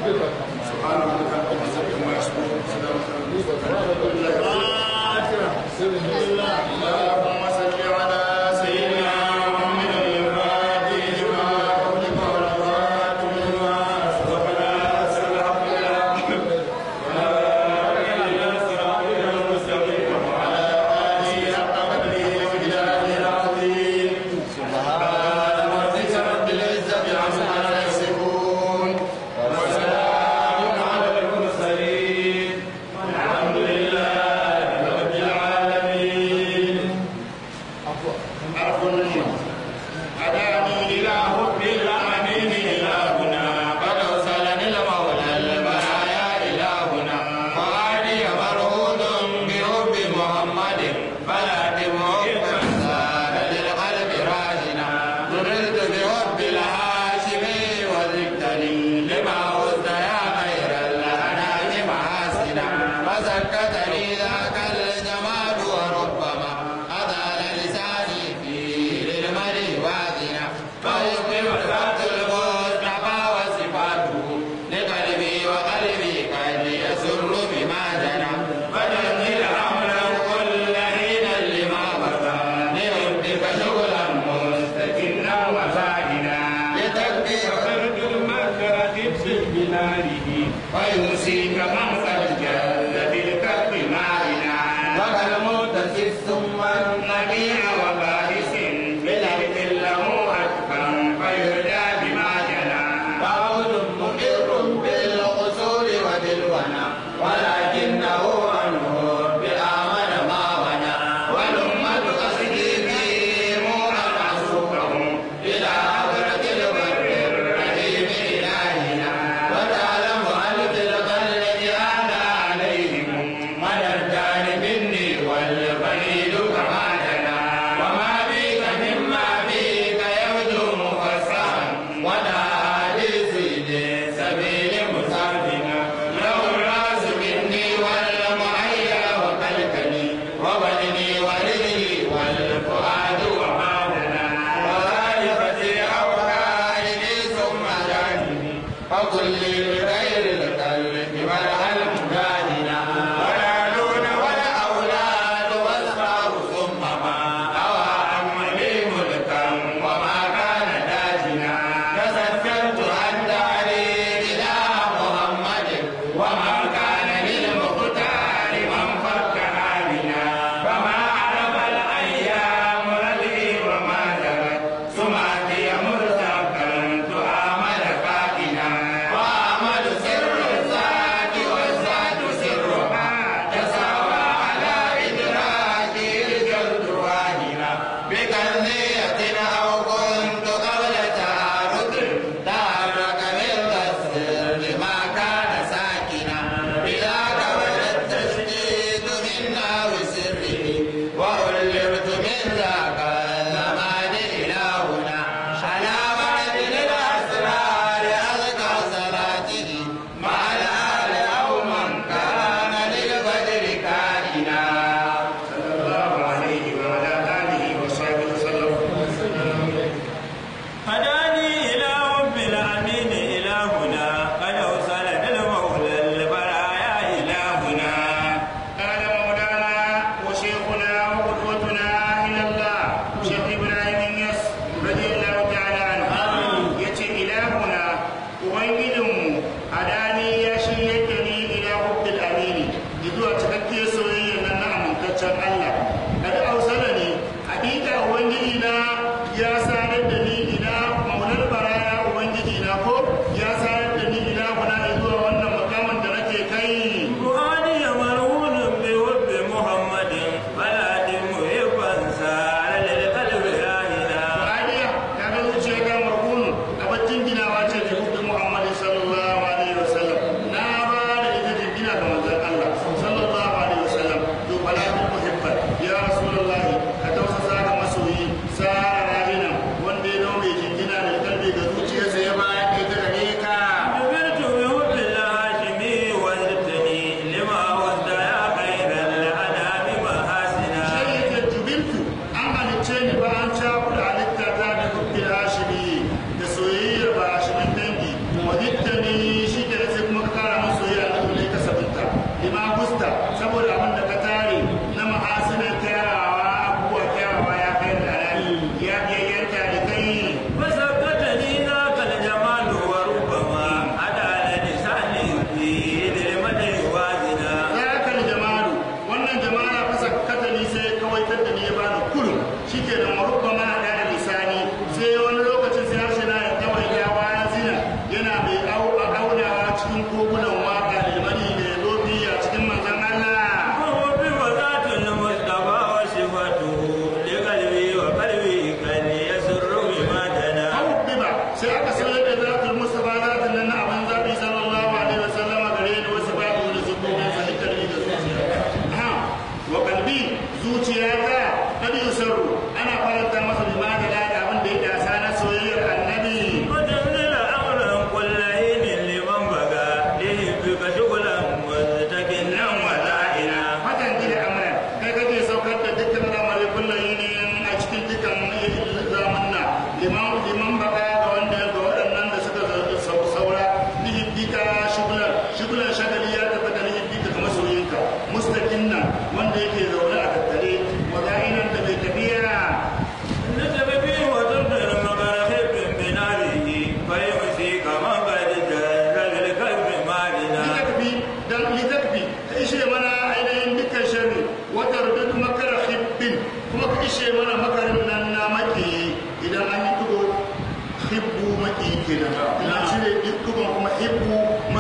سبحان ربك رب العزة عما يصفون وسلام على المرسلين اللهم صل على سيدنا محمد الفاتح لما أغلق والخاتم لما سبق ناصر الحق بالحق فسكتني ذاك الجمال وربما أطال لساني فيه للمرء واذنا فيقيم ذات المصطفى وصفاته لقلبي وقلبي قد يسر بما جنى فجمل أمرا كل حين لما بقى لربك شغلا مستكنا وفاعلا لتكبير خرج المكاتب في بلاره ويوصيك من قد جل بالكف مالنا وكالموت ثم النبي وبائس بالعلم له أكفى فيهدى بما جنى فعود مقر بالقصور وبالونى ولكنه عنه بآمن ما ونى والأمة قصدي فيهم أن أسوقهم إلى حضرة البر الرحيم إلهنا وتعلم أن في القلب أنا عليهم من الجانب مني والبعيد كما جنى وما بك مما بك يبدو مفسرا ولا حديث لسبيل مسافنا لو الراس مني والمعيا وكلكني وبدني ورجلي والفؤاد وما هنا وغالبتي أوهاني ثم جانبي فقل لي بغير القلب والعلم جاننا ولا دون ولا أولاد والثار ثم ما أوى أمري ملكا وما كان داجنا تذكرت عن داري إلى محمد وما كان للمختار من فك آمنا فما عرف الأيام ردي وما جرت سمعتي مرتقا تؤامل كائنا وأمل سر الذات والذات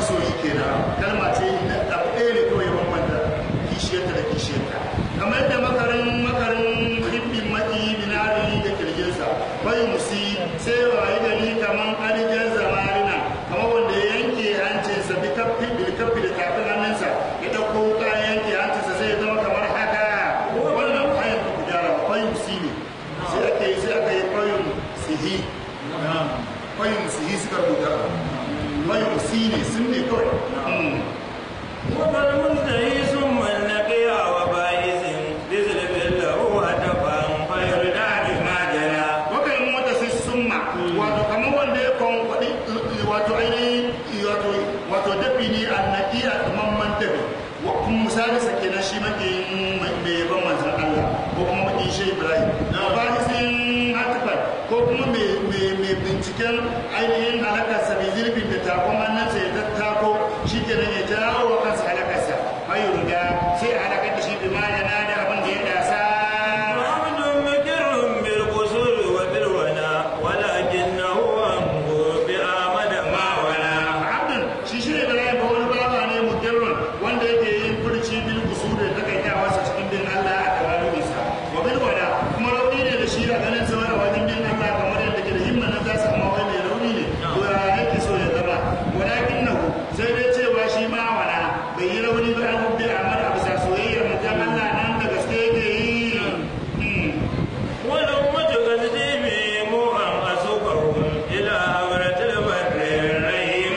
masoyi kenan kalma ce na abu ɗaya ne kawai bambanta kishiyarta da kishiyarta kamar da makarin makarin hibbin maki binari da kirjinsa bai musi sai wayi gari kamar alijan zamarina kamar wanda ya yanke hancinsa bi kaffi bil kaffi da tafin hannunsa ya ɗauko wuka ya yanke hancinsa sai ya zama kamar haka wannan bayan ku gyara bai musi ne sai aka yi sai aka yi bayan sihi bayan sihi suka rubuta bayan musi ne sun ne kawai وكالمنتهي ثم النقيع وبائس بزلف له هدفا فيردع بما جنى waka yi mota sai summa wato kamar wanda ya kwankwaɗi wato ainihin wato wato dafi ne annaki a mamman dafi wa kuma misali sa kenan shi makiyin mai yaban manzan Allah ko kuma makiyin shi Ibrahim na ba sun hatifar ko kuma mai binciken ainihin halakarsa mai zurfin da takon hannunsa ya tattako shi kenan ya jawo wa kansa halakarsa ayu riga sai a halakar da shi bi ma yana da abin da ya dasa محمد مكر بالقصور وبالونا ولكنه أمه بآمد ما ولا abdul shi shi ne da ba wani baba ne mudirrun wanda yake yin furci bil usul da takaitawa sa cikin bin Allah a tawalu sa wa bil wala kuma rauni ne da shi a ganin sa a wajen bin Allah kamar yadda ke da himma na za su amma wai mai rauni ne to ya yake so ya zama walakin nahu sai dai cewa shi ma wala bai yi rauni ba an bi amal a bisa soyayyar mutum Allah nan da gaske yake yi والأمة قد موها أسوقهم إلى أمرة البر الرحيم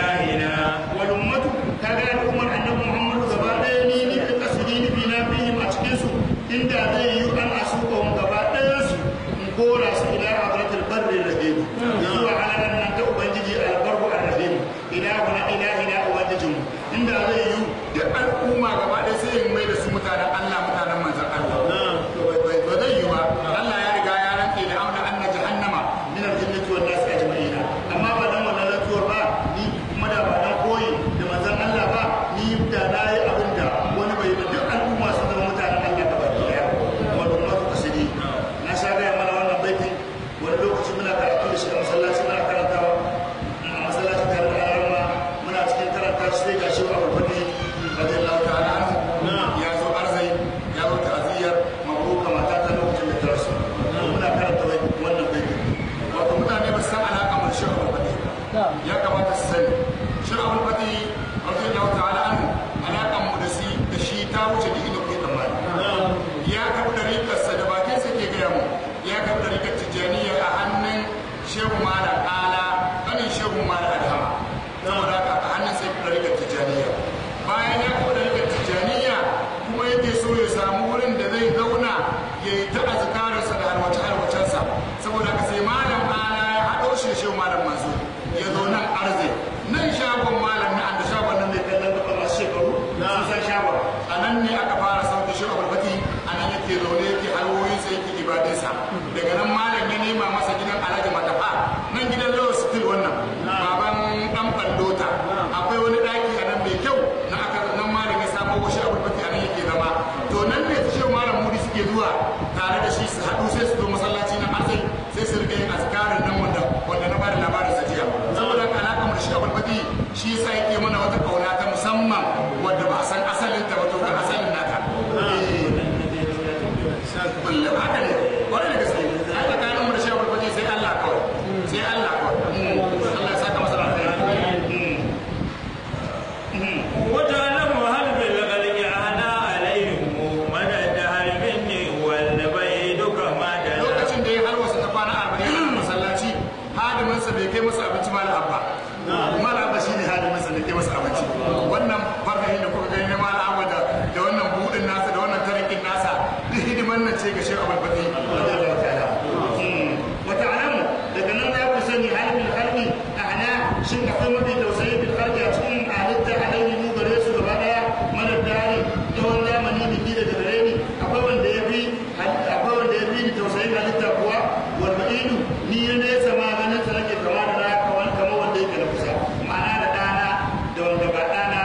إلهنا والأمة كذا الأمة أن محمد gaba ɗaya ni ni da kasiri ni bi na bihim a cikin su inda zai yi an asuka hum gaba ɗayan su in kora su ila abratul barri rahim zuwa halalan nan ta ubangiji albarku arrahim ilahuna ilahina ubangijin mu inda zai yi duk al'umma gaba ɗaya sai in mai da su mutanen Allah mutanen manzon Allah to bai- ba zai yi ba Allah ya riga ya rantse da auna anna jahannama min al-jinnati wan nas ajma'in amma ba dan wannan rantsuwar ba ni kuma da ba dan koyi da manzon Allah ba ni da na yi abin da wani bai ba duk al'umma su zama mutanen Allah gaba daya wal ummatu qasidi na sha ga mana wannan baitin wani lokaci muna karatu da shi a masallaci muna karantawa a masallaci tare da yaran muna cikin karanta shi sai ga shi wa Abu Bakr radiyallahu ta'ala anhu ya zo arzai ya zo ta'aziyar mabruka mata ta lokacin da ta rasu muna karanta wannan baitin wato mutane ba su san alaƙa mai shi Abu Bakr ya kamata su sani shi Abu Bakr radiyallahu ta'ala anhu alaƙan mu da shi da shi ta wuce da ido kai tsammani ya karɓi ɗariƙarsa da bakin sa ke gaya mu ya karɓi ɗariƙar tijjaniya a hannun shehu malam ala ƙanin shehu malam adhama saboda haka a hannun sai ɗariƙar tijjaniya bayan ya karɓi ɗariƙar tijjaniya kuma yake so ya samu wurin da zai zauna ya yi ta azkarinsa da alwace-alwacensa saboda haka sai malam ala ya haɗo shi da shehu malam mansur ya zo nan arze nan shagon malam na da shagon nan mai kallon gaba masu shekaru sun san shagon a nan ne aka fara sauke shi abulfati a nan yake zaune yake halwoyinsa yake ibadinsa daga nan malam ya nema masa gidan alhaji matafa nan gidan lawa still wannan baban dan bandota akwai wani daki a nan mai kyau na aka nan malam ya samo shi abulfati a nan yake zama to nan ne su shehu malam mudi suke zuwa tare da shi su haɗu sai su zo masallaci na arzai sai su rika yin azkarin nan wanda wanda na bada labarin sa jiya saboda haka alaƙa mu da shi abulfati shi yasa yake mana wata kauna ta musamman wadda ba a san asalin ta ba to ga asalin nata kullum haka ne kwarai da gaske ai tsakanin mu da shi abulfati sai Allah kawai sai Allah kawai Allah ya saka masa alheri وتعلم هل بالخلق أهدى عليهم من الدهر مني والبيد كما دنا lokacin da ya har wasu ta kwana arba'in a masallaci hadiminsa bai kai masa abinci mala abba mala abba shine hadiminsa da kai masa abinci wannan farfahin da kuka gani na mala abba da da wannan budin nasa da wannan tarikin nasa duk hidiman nan ce ga shi abul fati wata alamu daga nan za ku sani halin halki ahna shin akwai mafi tausayi bil halki a cikin halitta alaihi mu gare su gaba daya mana dari yawan zamani biki da gare ni akwai wanda ya bi akwai wanda ya bi ni tausayin halitta kuwa wal ba'idu ni ya nesa ma ganin sa nake kama da na kamar kamar wanda yake na kusa ma'ana da dana da wanda ba dana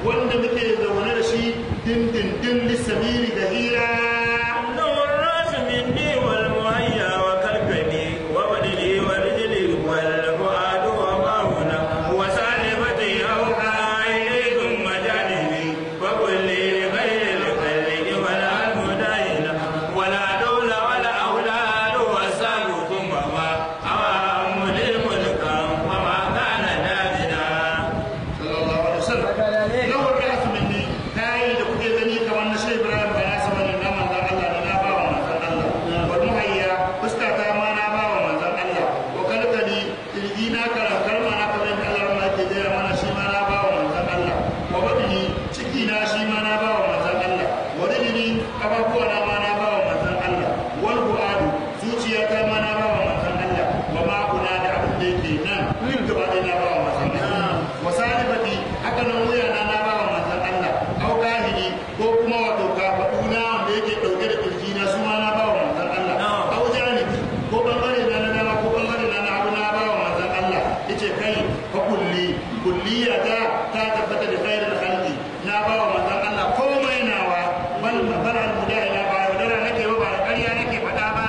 wanda muke zaune da shi dindindin lissabiri ga hira نور الراس مني والمهيا وكالكني وبدني ورجلي والفؤاد وما هنا وسالفتي أوحى إلي ثم جانبي وقل لي لغير الخلق ولا المداين ولا دول ولا أولاد وسال ثم ما أوام للملك وما كان دامنا sallallahu alaihi wasallam lawar da su minni tayi da kuke gani kamar na shehu ibrahim ba na sama da manzon Allah ne na bawa manzon Allah wal muhayya fuska ta ma na bawa manzon Allah wa kalkali kirji na karakar ma na kamar da Allah ma ke gaya mana shi ma na bawa manzon Allah wa badini ciki na shi ma na bawa manzon Allah wa rijini ababuwa na ma na bawa manzon Allah wal buadu zuciya ta ma na bawa manzon Allah wa ma kuna da abin da yake nan duk gaba ɗaya na bawa manzon Allah wa salibati haka nan wuya na na bawa manzon Allah au kahiri ko kuma wato kafaɗu na wanda yake ɗauke da kirji na su ma na bawa manzon Allah au janibi ko bangare na na dama ko bangare na na abu na bawa manzon Allah yace kai fa kulli kulliya ta ta tabbata da khairul khalqi na bawa manzon Allah komai nawa bal bal al mudahila ba yaudara nake ba ba da ƙarya nake faɗa ba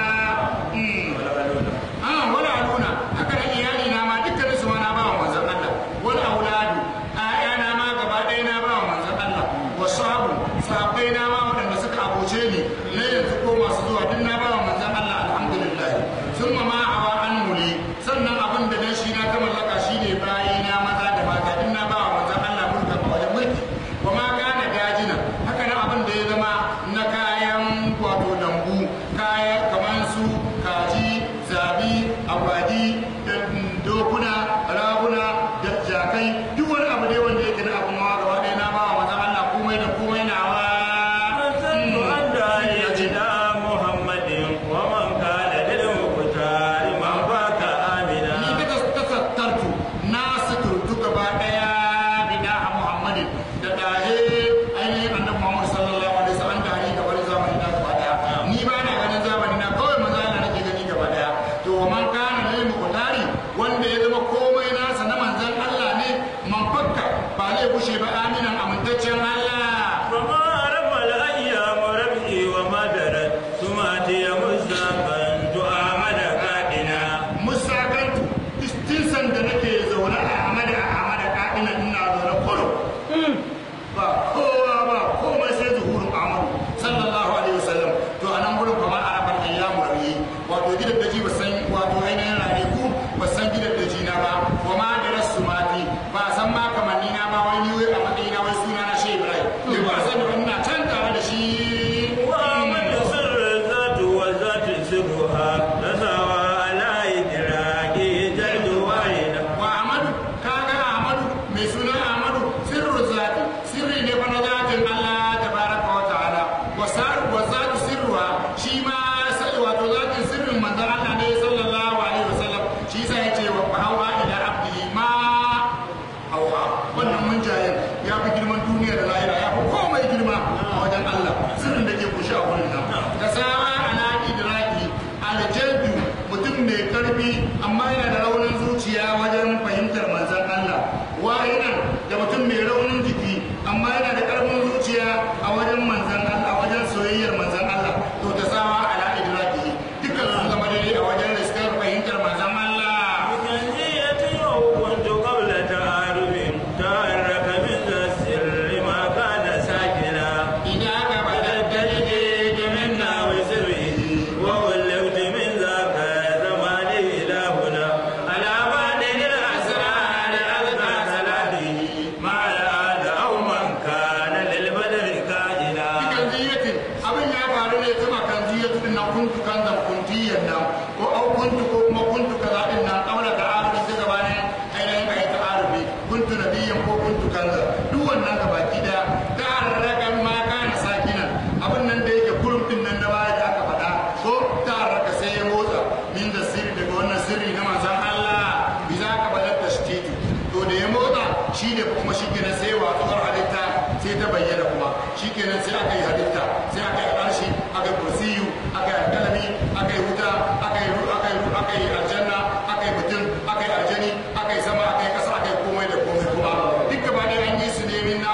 Mm. Ah, wani aluna haka nan iyali na ma dukkanin su ma na bawa manzon Allah wani auladu ƴaƴana ma gaba ɗaya na bawa manzon Allah wa sahabu sahabbai na ma waɗanda suka abuce ni na yanzu ko masu zuwa duk na bawa manzon Allah alhamdulillah sun ma ma awa an muli sannan abin da dan shi na ta mallaka shine bayi na maza da mata duk na bawa manzon Allah mulka a wajen mulki wa ma kana dajina haka nan abin da ya zama na kayan wato lambu kaya kamar su kaji zabi agwagi da dokuna raguna da jakai duk wani abu ne wanda yake na abun hawa gaba ɗaya na bawa manzon Allah komai da komai na wa أسأل أن داعيتنا محمد ومن كان للمختار من فاك ni آمنا daga tasattartu na suturtu gaba ɗaya bidaha muhammadin da ɗahe ainihin annabi muhammad sallallahu alaihi wasallam da hari gaba da zamani na gaba ɗaya ni ba na ganin zamani na kawai maza na nake gani gaba ɗaya to man kana lil muqtari wanda ya zama komai nasa na manzon Allah ne man fakka ba zai bushe ba aminan amintaccen Allah فما رمى الأيام ربحي وما درت ثم أتي مزاقا تؤامد كائنا musakantu istinsan da nake zaune a amada a amada ka'ina ina zaune kurum ba kowa ba komai sai zuhurin amadu sallallahu alaihi wasallam to a nan gurin kamar arabar ayyamu rabi wato gidan daji ba san wato ainihin ranaku ba san gidan daji na ba wa ma da rasu mati ba san ma kamanni na ba wani wai a matsayina wai suna na shehu ibrahim ne ba san da ina can tare da shi ومن سر الذات والذات سرها تساوى على إدراك جلد واحد wa Ahmadu kaga Ahmadu mai suna Ahmadu sirru zati sirri ne fa na zatin Allah tabaraka wa ta'ala wa sar wa zatu sirruha shi ma sai wato zatin sirrin manzon Allah ne sallallahu alaihi wasallam shi sai ya ce wa hawa ila abdi ma hawa wannan mun jayen ya fi girman duniya da lahira ya fi komai girma a wajen Allah sirrin da ke kushe a wurin nan da sama ala idraki aljalbi mutum mai karfi amma yana da raunin zuciya wajen fahimtar manzan Allah wa'inan da mutum mai raunin jiki amma yana da karfin zuciya a wajen manzan Allah wajen soyayyar manzan Allah to ta sama ala idraki dukkan sun zama daidai a wajen riskar fahimtar manzan Allah بكنزية وكنت قبل تعارف تحرك من ذا السر ما كان ساكنا idan aka bada تجديد منا وسره وولفت من ذاك زمان إلى هنا على بعدين الأسرار ألقى صلاته مع الآن أو من كان للبدر كائنا kan ziyatin abin ya faru ne zama kan ziyatu din nan kuntu kan da kuntiyan nan ko au kuntu ko kuma kuntu kaza din nan kaula da arufi ta gaba ne ainihin kai ta arufi kuntu nabiyyan ko kuntu kaza duk wannan gaba ki da da arrakan ma kana sakinan abin nan da yake kurum din nan na baya da aka faɗa ko ta arraka sai ya motsa min da sirri daga wannan sirri na manzon Allah bi za ka balar da shi to da ya motsa shi ne kuma shi kenan sai watsuwar halitta sai ta bayyana kuma shi kenan sai aka yi halitta sai aka yi arshi aka yi kursiyu aka yi alkalami aka yi wuta aka yi ru- aka yi ru- aka yi aljanna aka yi mutum aka yi aljani aka yi sama aka yi kasa aka yi komai da komai kuma duk gaba ɗaya an yi su ne min na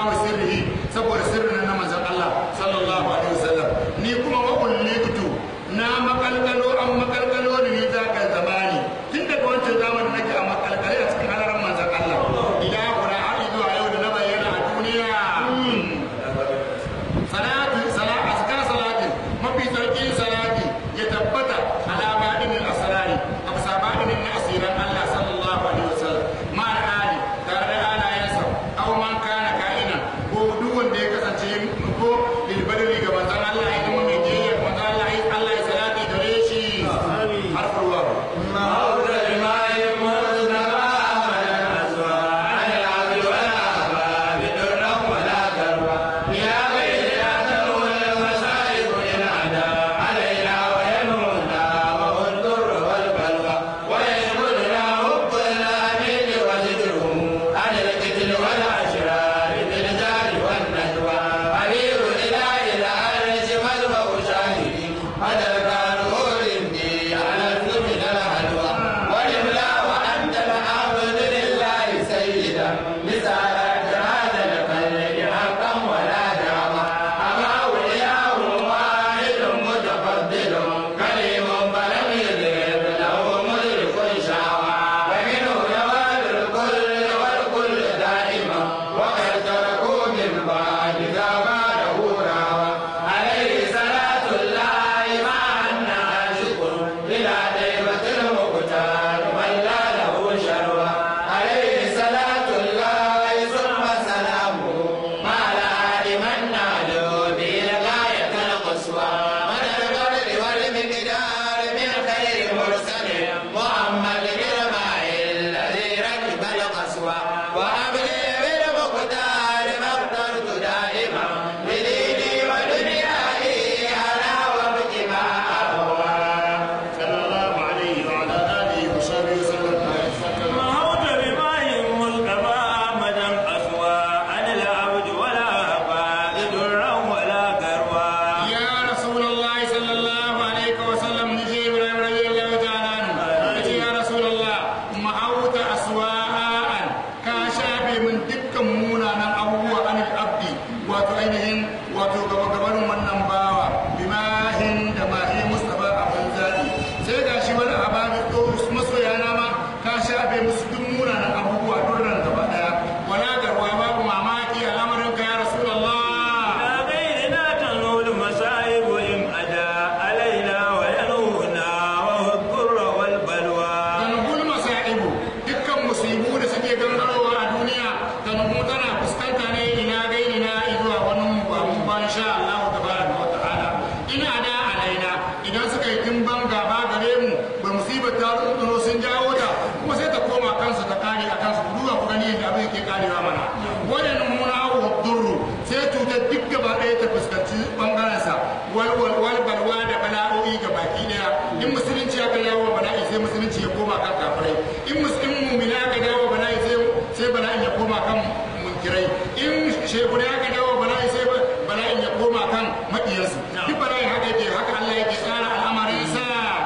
mahauta aswa'an ka shafe min dukkan munanan abubuwa anil abdi wato ainihin wato gaba gabanin wannan bawa bimahin da mahi mustafa abin zaɓi sai ga shi wani ababi to masoya na ma ka shafe musu duk munanan abubuwa durran gaba daya wala garwa babu mamaki al'amarin ka ya rasulullah لا غيرنا تنول المصائب إن أدى علينا وينونا وهو الضر والبلوى tanhul masa'ibu dukkan musibu da suke gangarowa a duniya tanhu tana fuskanta ne ina gairina zuwa wani mu ba mu ba insha Allah tabaraka wa ta'ala ina da alaina idan suka yi dimban gaba gare mu ba musibar ta tsoro sun jawo ta kuma sai ta koma kansu ta kare a kansu duba ku gani yadda abin yake karewa mana wannan muna wa durru sai cutar duk gaba ɗaya ta fuskanci bangarensa wal wal wal balwa da bala'o'i ga baki ɗaya in musulunci aka yawo bala'i sai musulunci ya koma kan kafirai in musulmin mumina aka dawo bala'i sai sai bala'in ya koma kan munkirai in shekuna aka dawo bala'i sai bala'in ya koma kan maƙiyansu duk bala'in haka yake haka Allah yake tsara al'amarin sa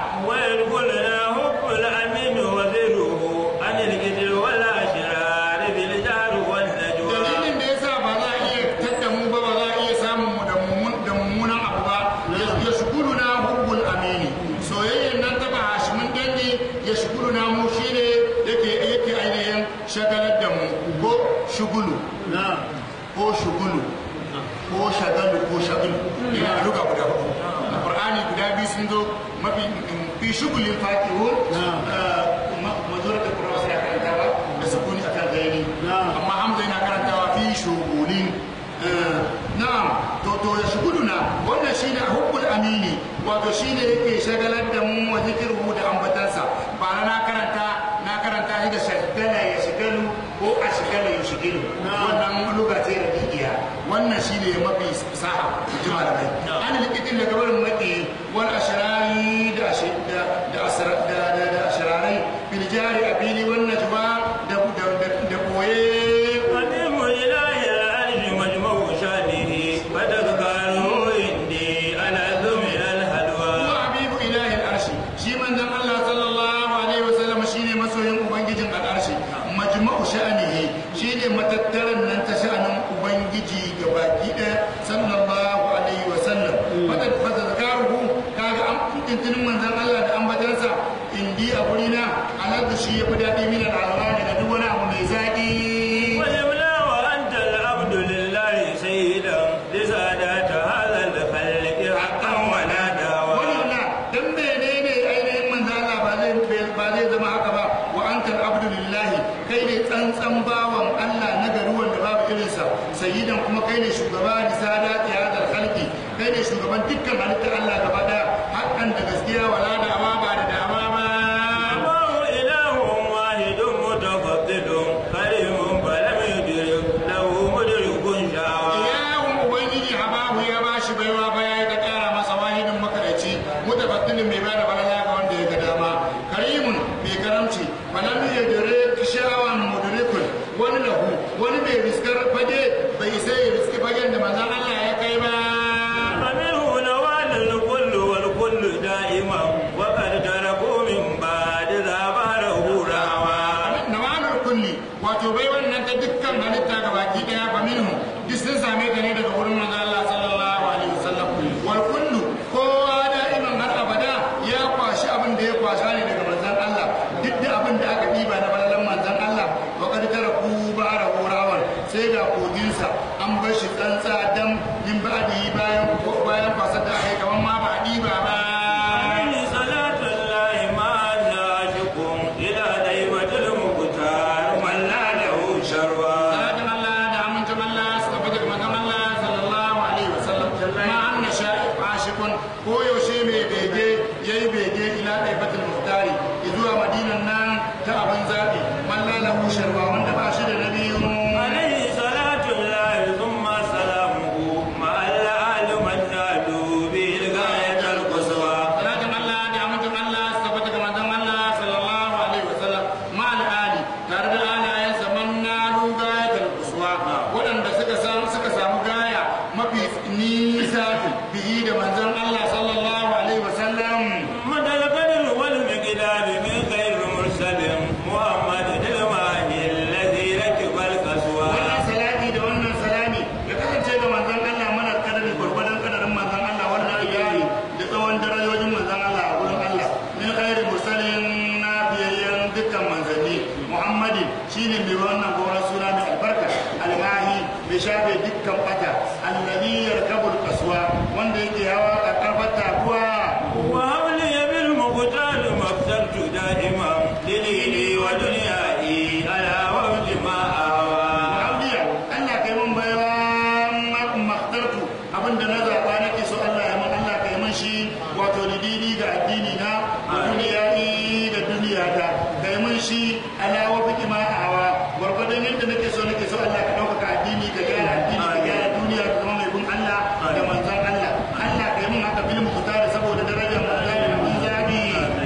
ويدخلنا حب الأمين وذره عن الكذب والأشرار بالجار والنجوى dalilin da yasa ba za a iya tadda mu ba ba za a iya samun mu da mummun- da mummunan abu ba ya shugulu na hubbul amini soyayyen nan ta ba hashimin dangi ya shugulu na mu shine yake yake ainihin shagalar da mu ko shugulu ko shugulu ko shagalu ko shagalu ina duka guda hudu a qur'ani guda biyu sun zo mafi fi shugulin fakihun mazurar da qur'ani sai karanta ba da sukuni akan gaini amma hamza yana karantawa fi shugulin Eh, na'am to to ya shuguluna wannan shine hubbul amini wato shine yake shagalar da mu wa zikirhu da ambatansa ba na karanta na karanta shi da shagala ya shigalu ko a shigala ya shigilu wannan luga ce da digiya wannan shine mafi saha ji malamai an likitin daga barin maki wal ashrari da ashi- da da asra- da da da ashrarai bil jari abili wan najwa da da da- da boye قديم إله العرش مجمع شانه فتذكره عندي على من الهلوى huwa habibu ilahi al'arshi shi manzon Allah sallallahu alaihi wasallam shine masoyin ubangijin al'arshi majma'u sha'anihi shine matattaran nan ta sha'anin ubangiji gabaki ɗaya sallallahu alaihi wasallam fata fata zakaruhu kaga an tuntunin manzon Allah da ambatansa indi a gurina aladu shi yafi daɗi min al'alwani da duk wani abu mai zaƙi ولولا وأنت العبد لله سيدا لسادات هذا الخلق حقا ولا دعوى walilla dan menene ainihin manzo Allah ba zai ba zai zama haka ba wa antal abdu lillahi kai ne tsantsan bawan Allah na gari wanda babu irinsa sayyidan kuma kai ne shugaba da sadati hadal khalqi kai ne shugaban dukkan halittar Allah gaba daya hakan da gaskiya wala da ba ba da dama ba الله إله واحد متفضل كريم فلم يدرك له مدرك شاوى Ilahun Ubangiji Habahu ya ba shi baiwa ba ya ta ƙara masa wahidin makaraci mutafaddilin mai bada balala ga wanda ya ga dama karimun mai karamci falam ya dare kishawan mudrikun wani lahu wani mai riskar fage bai isa ya riski fagen da manzon Allah ya kai ba فمنه نوال الكل والكل دائما وقد تركوا من بعد ذا باره راوى nawanar kulli wato bai wannan ta dukkan halitta ga baki daya fa minhu duk sun same ta ne daga wurin manzon Allah sallallahu alaihi wasallam wal kullu kowa da'iman har abada ya kwashi abin da ya kwasa ne daga manzon Allah duk da abin da aka diba na balalan manzon Allah wa kad taraku ba'ara hurawan sai ga koginsa an bar shi tsantsa dam min ba'di bayan bayan kwasar da aka yi kaman ma ba a diba ba عليه صلاة الله ما ناشكم إلى ديمة المختار من لا له شروى salatin Allah da amincin Allah su tafi daga manzon Allah sallallahu alaihi wasallam ma anna sha'i ashikun ko yaushe mai bege yayi bege ila daifatul muhtari zuwa madinan nan ta abin zabi man la lahu sharwa wanda ba shi da nabiyu عليه صلاة الله ثم سلامه مع الآل من نالوا به الغاية القصوى salatin Allah da amincin Allah su tafi daga manzon Allah sallallahu alaihi wasallam ma ali tare da alayensa man nalu gayatul uswa waɗanda suka san suka samu gaya mafi nisa bihi da manzon Allah sallallahu alaihi wasallam مدى القدر والمقدار من غير مرسل محمد muhammadin shine mai wannan goron suna mai albarka almahi mai shafe dukkan bata alladhi yarkabul qaswa wanda yake hawa karkafar taguwa وهب لي بالمقتال ما اخترت دائما ديني ودنياي على وفق ما أهوى Auliya, Allah kai mun baiwa maktartu abinda na zaɓa nake so Allah ya mun Allah kai mun shi wato lidini ga addini na da duniya da duniya ta kai mun shi ala wa biki ma awa gwargwadon yadda nake so nake so Allah ka ɗaukaka addini ka gyara addini ka gyara duniya ka zama mai bin Allah da manzon Allah Allah kai mun haka bil muqtar saboda darajar manzon da mun zabi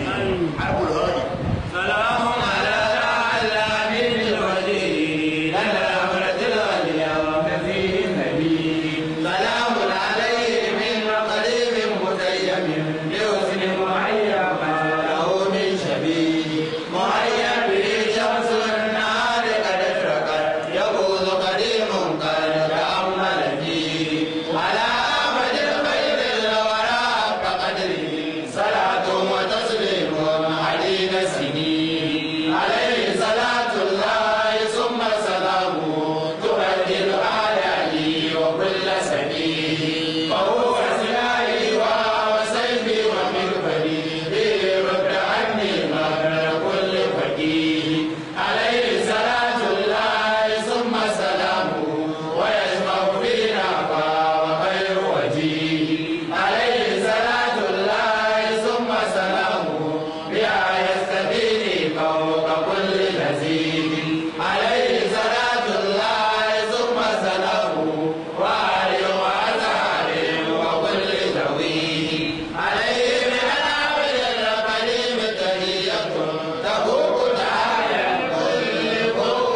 arbul hadi سلام على العالمين الوجيه لنا أمرة اليوم فيه النبي سلام عليه من قريب متيم بحسن معين ما له من شبيه معين به شمس النهار قد اشرقت يبوظ قديم قد تأمل فيه على أحمد خير الوراء كقدره صلاة وتسليم عديد السنين عليه صلاة الله ثم سلامه تبدل أعدائي وكل سبيل فهو سلاحي وسيفي ومغفري به رد عني مغفر كل فقيه عليه صلاة الله ثم سلامه ويسمع فينا وخير وجيه عليه صلاة الله ثم سلامه بها يستبيني فوق كل نزيد عليه صلاة الله ثم سلامه وآله وأصحابه وكل ذويه عليه من العبد الكريم تهية تفوق تعالى كل فوق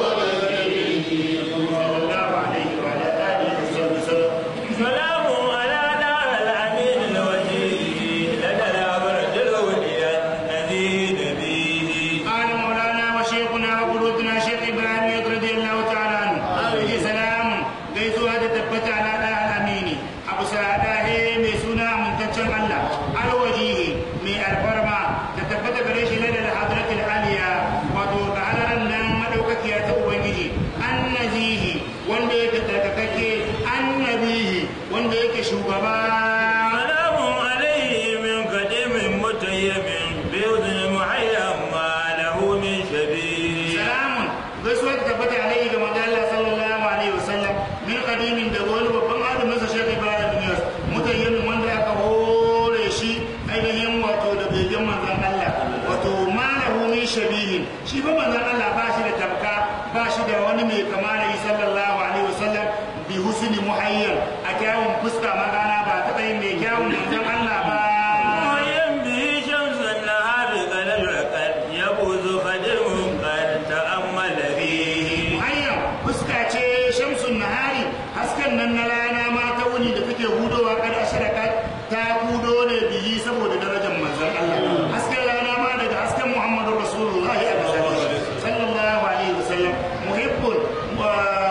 sallallahu alaihi wa ala alihi wa sallam سلام على دار الأمين الوجيه لدى الأمرة الأولياء الذي نبيه قال مولانا وشيخنا وقلوبنا شيخ ابراهيم رضي الله تعالى عنه عليه سلام gaisuwa da tabbata ala da amini abu sa'ada he mai suna amintaccen Allah alwajihi mai alfarma da tabbata gare shi na da hadratul aliya wato ga halaran nan madaukakiya ta ubangiji annazihi wanda yake tsarkakakke annabihi wanda yake shugaba سلام عليه من قديم متيم بأذن محيا ما له من شبيه salamun gaisuwa ta tabbata alaihi ga manzo Allah sallallahu alaihi wasallam min qadimin da wani babban adamin sa Sheikh Ibrahim bin Yas mutayyin wanda aka hore shi ainihin wato da begen manzon Allah wato malahu min shabihin shi ba manzon Allah ba shi da tabka ba shi da wani mai kama da shi sallallahu alaihi wasallam bi husni muhayyan a kyawun fuska magana ba ta yin mai kyawun manzon Allah ba معين به شمس النهار قد الرقد يبوز خدم قد تأمل فيه muhayyam fuska ce shamsun nahari hasken nan na rana ma ta wuni da take hudowa kada asharakat ta hudo ne biyi saboda darajar manzon Allah hasken rana ma daga hasken Muhammadu Rasulullah ya sallallahu alaihi wasallam muhibbun wa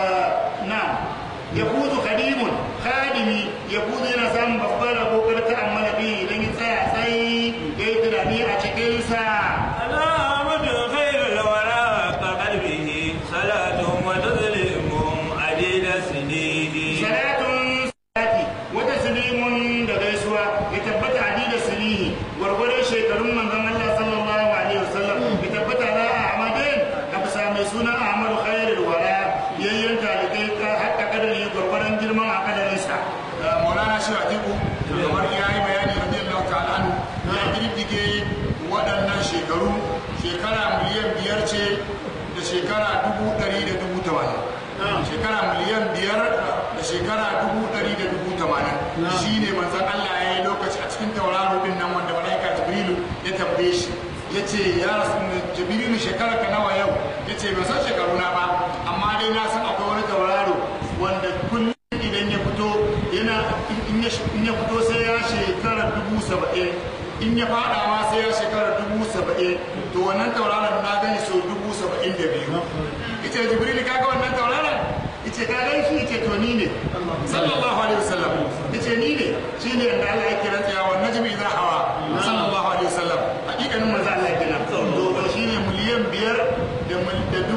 na yakuzu khadimun khadimi yakuzu yana samun babbar rabo kar ta amma bi idan ya tsaya tsayi yayi tunani a cikin sa على عمد خير الورى كقلبه صلاة وتسليم عديد سنين salatun salati wata silimun da gaisuwa ya tabbata adi da silihi gwargwadon shekarun manzon Allah sallallahu alaihi wasallam ya tabbata na Ahmadin a bisa mai suna Ahmadu Khairul Wara yayyan talibai ka hakka kadari gwargwadon girman a kadarinsa maulana shi atiku kamar ya yi bayani radiyallahu ta'ala anhu ya girgige waɗannan shekaru shekara miliyan biyar ce da shekara dubu ɗari da dubu tamanin shekara miliyan biyar da shekara dubu ɗari da dubu tamanin shi ne manzan Allah ya yi lokaci a cikin tauraro din nan wanda malaika jibrilu ya tambaye shi ya ce ya rasu jibrilu shekara ka nawa yau ya ce ban san shekaru na ba amma dai na san akwai wani tauraro wanda kullum idan ya fito yana in ya in ya fito sai ya shekara dubu saba'in in ya fada ma sai ya shekara dubu saba'in to wannan tauraron na gani so dubu saba'in da biyu ita jibril kaga wannan tauraron ita ka gan shi ita to ni ne sallallahu alaihi wasallam ita ni ne shi ne yadda Allah ya kira tsaya wa najmi idza hawa sallallahu alaihi wasallam hakikanin manzo Allah ya kira to to shi ne miliyan biyar da mil- da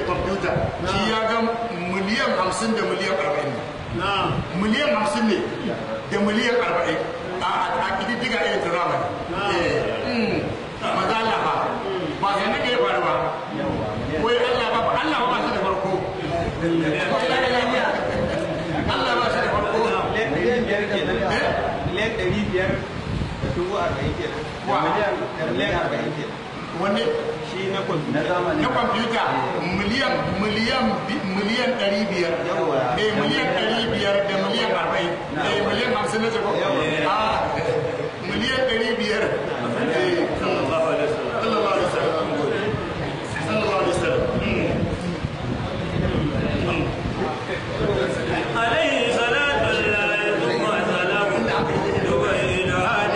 kwamfuta shi ya ga miliyan hamsin da miliyan arba'in miliyan hamsin ne da miliyan arba'in a a ƙididdiga irin ta zamani maza Allah ba ba sai na ya faru ba wai Allah ba Allah ba shi da farko Allah ba shi da farko miliyan biyar kenan miliyan ɗari biyar da dubu arba'in kenan da Wa. miliyan da miliyan arba'in kenan wanne shi na kwamfuta na kwamfuta miliyan miliyan bi- miliyan ɗari biyar Yawwa. eh miliyan ɗari biyar da miliyan arba'in eh miliyan hamsin na jago a miliyan ɗari biyar eh sallallahu alaihi wasallam sallallahu alaihi wasallam sallallahu alaihi wasallam عليه صلاة الله ثم سلام يبين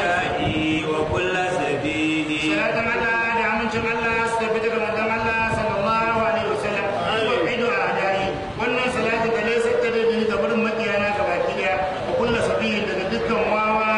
هدائي وكل سبيل salatan Allah da amincin Allah su tafi daga manzon Allah sallallahu alaihi wasallam wa idu adai wannan salati da laysa ta da ni gaban makiyana gabaki daya wa kullu sabihin daga dukkan wawa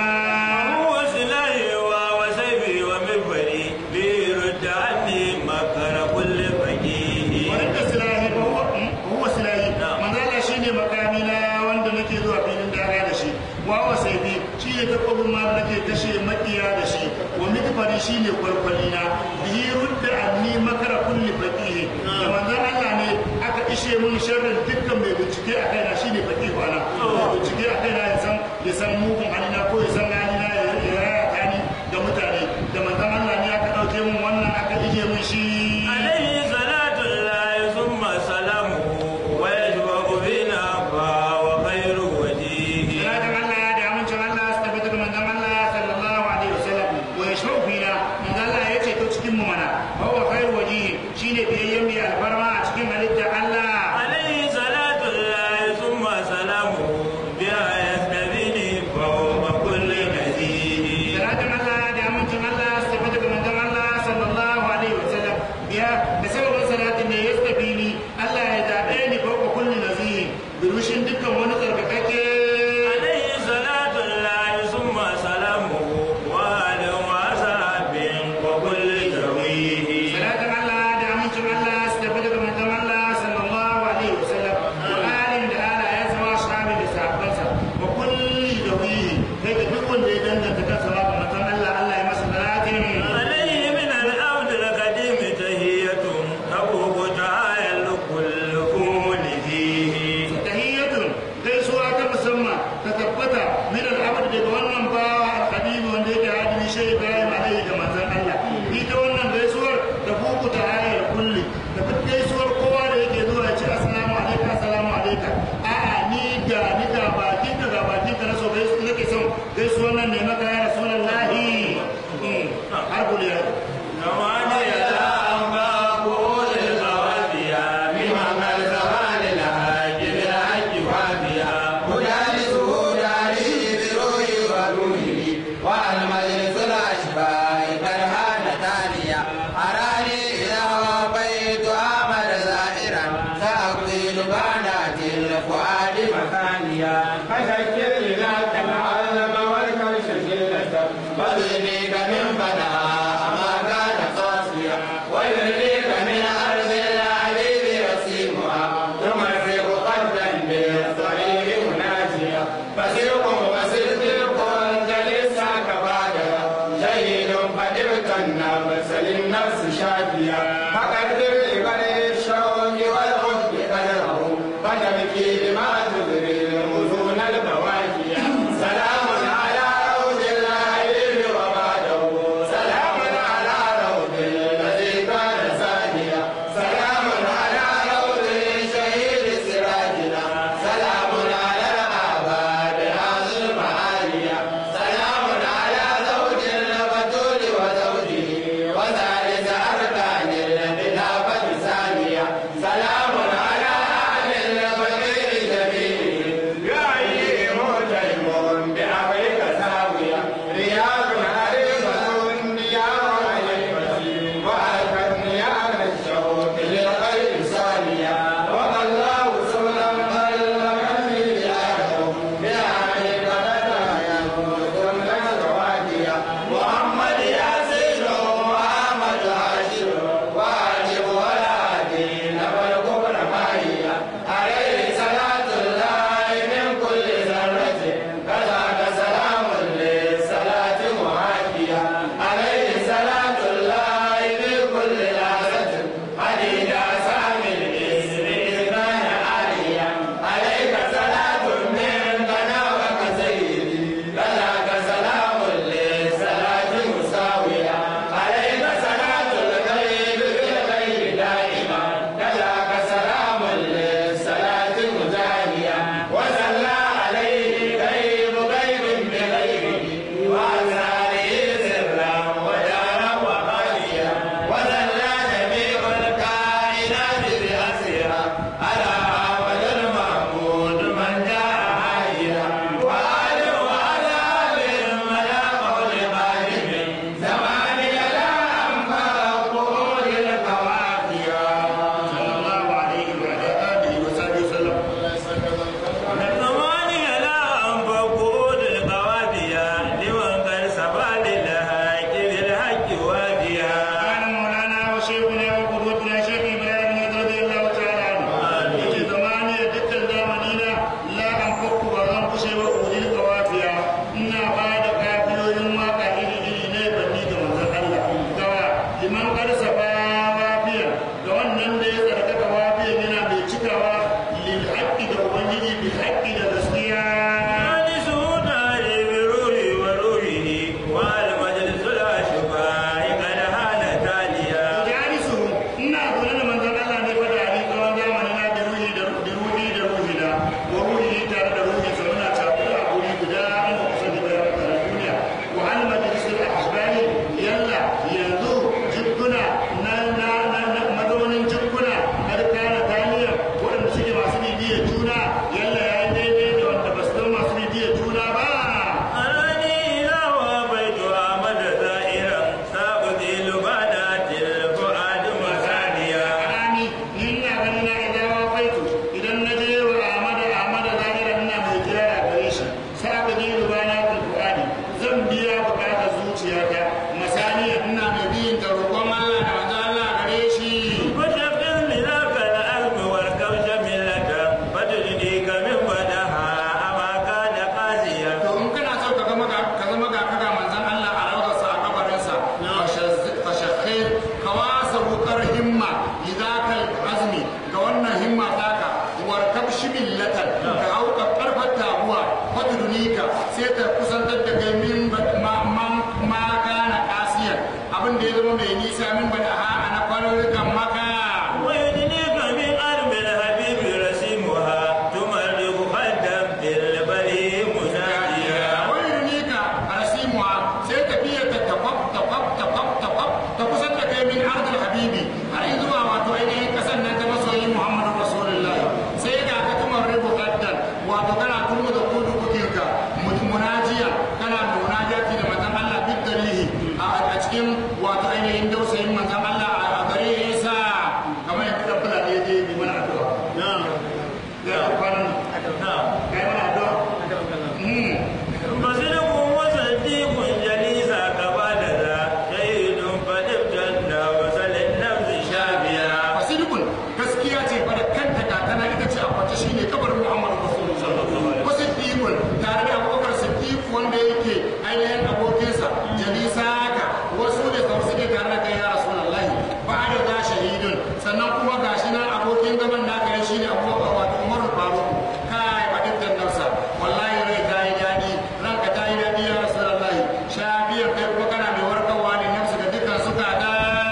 هو سلاحي وسيفي ومنبري ليرد عني مكر كل فقيه wanda silahi ba huwa huwa silahi manzo Allah shine makami na wanda nake zuwa filin daga da shi wa wa saifi shine takobin ma da nake kashe makiya da shi wa mikfari shine kwalkwali na bihi rudda anni makara kulli faqih da manzo Allah ne aka ishe mun sharrin dukkan mai bincike a kaina shine faqih ana mai bincike a kaina ya san ya san mugun halina ko ya san halina ya ya raya tani da mutane da manzo Allah ne aka dauke mun wannan aka ije mun shi عليه صلاة الله ثم سلامه ويشبع بنا فهو خير وجيه Salatin Allah da amincin Allah su tabbata da manzon Allah sallallahu alaihi wasallam wa yashau fina manzon Allah ya ce to cikin mu mana wa huwa khairu wajhi shine biyayyen mai alfarma a cikin halittar Allah عليه صلاة الله ثم سلامه بها يستبيني فوق كل نزيه Salatin Allah da amincin Allah su tabbata da manzon Allah sallallahu alaihi wasallam biya da sababin salatin ne ya stabili Allah ya zabe ni fawqa kulli nazihin birushin dukkan wani tsarkakakke عليه صلاة الله ثم سلامه وآل وصحب وكل جويه Salatin Allah da amincin Allah su tafi daga manzon Allah sallallahu alaihi wasallam wa alin da ala ya zama shabi da sahabbansa wa kulli da wihi kai da duk wanda ya danganta kansa ma ga manzon Allah Allah ya masa salatin عليه من الأرض القديم تهية تبوك تعالى كل قول فيه tahiyyatun gaisuwa ta musamman ta tabbata min al-abd daga wannan bawa al-habibi wanda yake hadimi shi Ibrahim alaihi da manzon Allah ita wannan gaisuwar ta buku ta hayar kulli da duk gaisuwar kowa da yake zuwa ya ce assalamu alaikum assalamu alaikum a'a ni ga ni ga bakin ka ga bakin ka na so gaisu nake son gaisuwar nan ne maka ya rasulullahi har kuliya نواني لا أنباء قول الغوابية بمعنى الزمان الحاج بالحج وابيا مدارسه داري بروحي وروحي والمجلس الأشباه قد هان تاليا أراني إذا وفيت أحمد زائرا سأقيل بنات الفؤاد مكانيا فذكر لنا العلم والكرش شلة وذنيك من فناء ما كان قاسيا ويرنيك من أرض العبيد رسيمها تمرق قدا بالطريق مناجيا فسيق وسلك جلسا كبادا شهيد فدرك النفس للنفس شافيا فقدر لبني الشوق والحب قدره فتبكي بما تدري المزون البواكيا سلام على روض العلم وما nisa haka wasu ne sau suke tare da kai ya rasulullahi ba da za shahidun sannan kuma gashi nan abokin gaban naka ne shine abubakar wato umaru faruk kai ba dukkan nafsa wallahi rai ta yi daɗi ranka ta yi daɗi ya rasulullahi shafiyar kai kuma kana mai warkarwa ne nafsu da dukkan suka da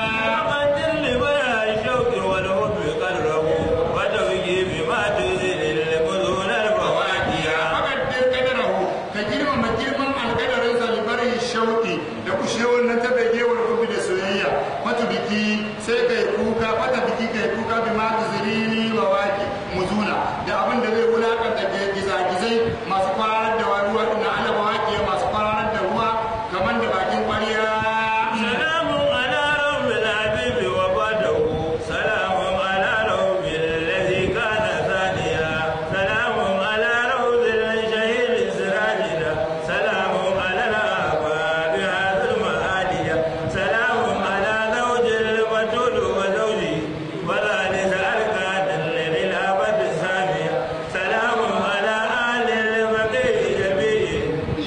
وقدر لبيع الشوك والحب قدره وتوجي بما تزيد البذول الفواكه fakaddir kadarahu ka girmama girman alkadarin zalibarin shauki da kushewar nan ta begewar kubi da soyayya mata biki sai kai kuka fata biki kai kuka bi ma tuziri wa waki muzuna da abin da zai wulakanta da gizagizai masu kwararar da ruwa na alaba waki masu kwararar da ruwa kamar da bakin kwariya سلام على رب الحبيب وبعده سلام على رب الذي كان ثانيا سلام على رب الشهيد سراجنا سلام على الآباء هذا المآلية سلام على زوج البتول وزوجه وذلك أركان للأبد السامية سلام على آل البقيع جميع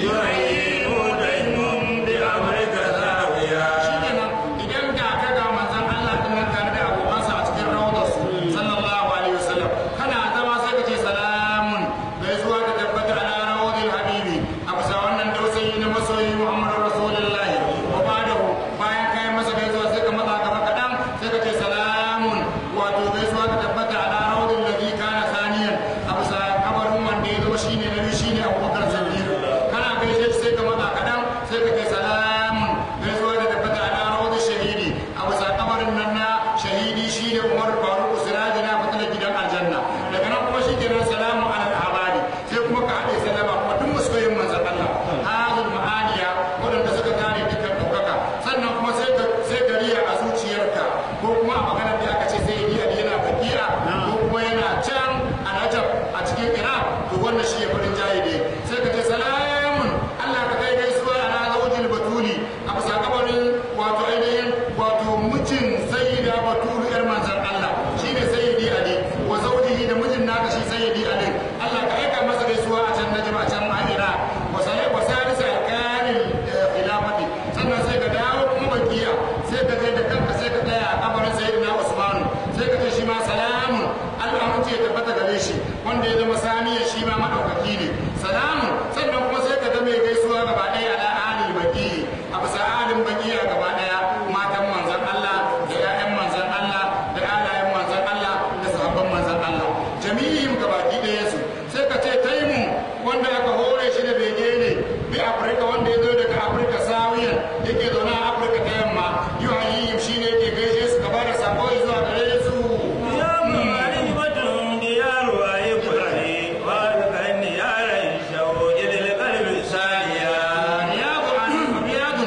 يعينون دينهم بأمرك زاوية shikenan idan da ka ga manzon Allah din nan tare da abokansa a cikin rawdar su sallallahu alaihi wasallam kana zama sai ka ce salamun gaisuwa ta tabbata ala rawdil habibi a bisa wannan dausayi na masoyi Muhammadu Rasulullahi wa ba'dahu bayan kai masa gaisuwa sai ka matsa gaba kadan sai ka ce salamun wato gaisuwa ta tabbata ala rawdil ladhi kana saniyan a bisa kabarin wanda ya zama shine na biyu shine Abubakar Siddiq kana gaishe shi sai ka matsa kadan sai ka ce salamun gaisuwa da tabbata ala rawar shahidi a bisa kamarin nan na shahidi shi ne umar faruk siraji na fitilar gidan aljanna daga nan kuma shi kenan salamu ala al-abadi sai kuma ka haɗe sallama kuma duk masoyin manzon Allah hazul ma'aniya waɗanda suka gane dukkan ɗaukaka sannan kuma sai ka sai ka riya a zuciyarka ko kuma a maganar da aka ce sai yi ali yana bakiya ko kuma yana can a najab a cikin iraq to wannan shi ya farin jaye ne sai ka ce salamun Allah ka kai gaisuwa ala zawjil batuli a bisa kabarin wato ainihin wato mijin sayyida batulu yar manzan Allah shine sayyidi ali wa zawjihi da mijin naka shi sayyidi ali Allah ka aika masa gaisuwa a can najma a can ma'ira wa sai wa salisa alqanil khilafati sannan sai ka dawo kuma bakiya sai ka je da kanka sai ka tsaya a kabarin sayyidina Usman sai ka ce shi ma salamun Allah mun ce tabbata gare shi wanda ya zama saniya shi ma madaukaki ne salamun sannan kuma sai ka ga mai gaisuwa gaba ɗaya ala alil baki a bisa alin baki a gaba ɗaya matan manzan Allah da ƴaƴan manzan Allah da alayen manzan Allah da sahabban manzan Allah jami'in gabaki ɗaya su sai ka ce taimu wanda aka hore shi da bege ne bi Afirka wanda ya zo daga Afirka sawiyan yake zaune a Afirka ta yamma yuhayyim shine yake gaishe su gaba da sako zuwa gare su يا معرفة ديار أيقظني وأذكرني يا ريشو إلى القلب ساليا riyadu an riyadun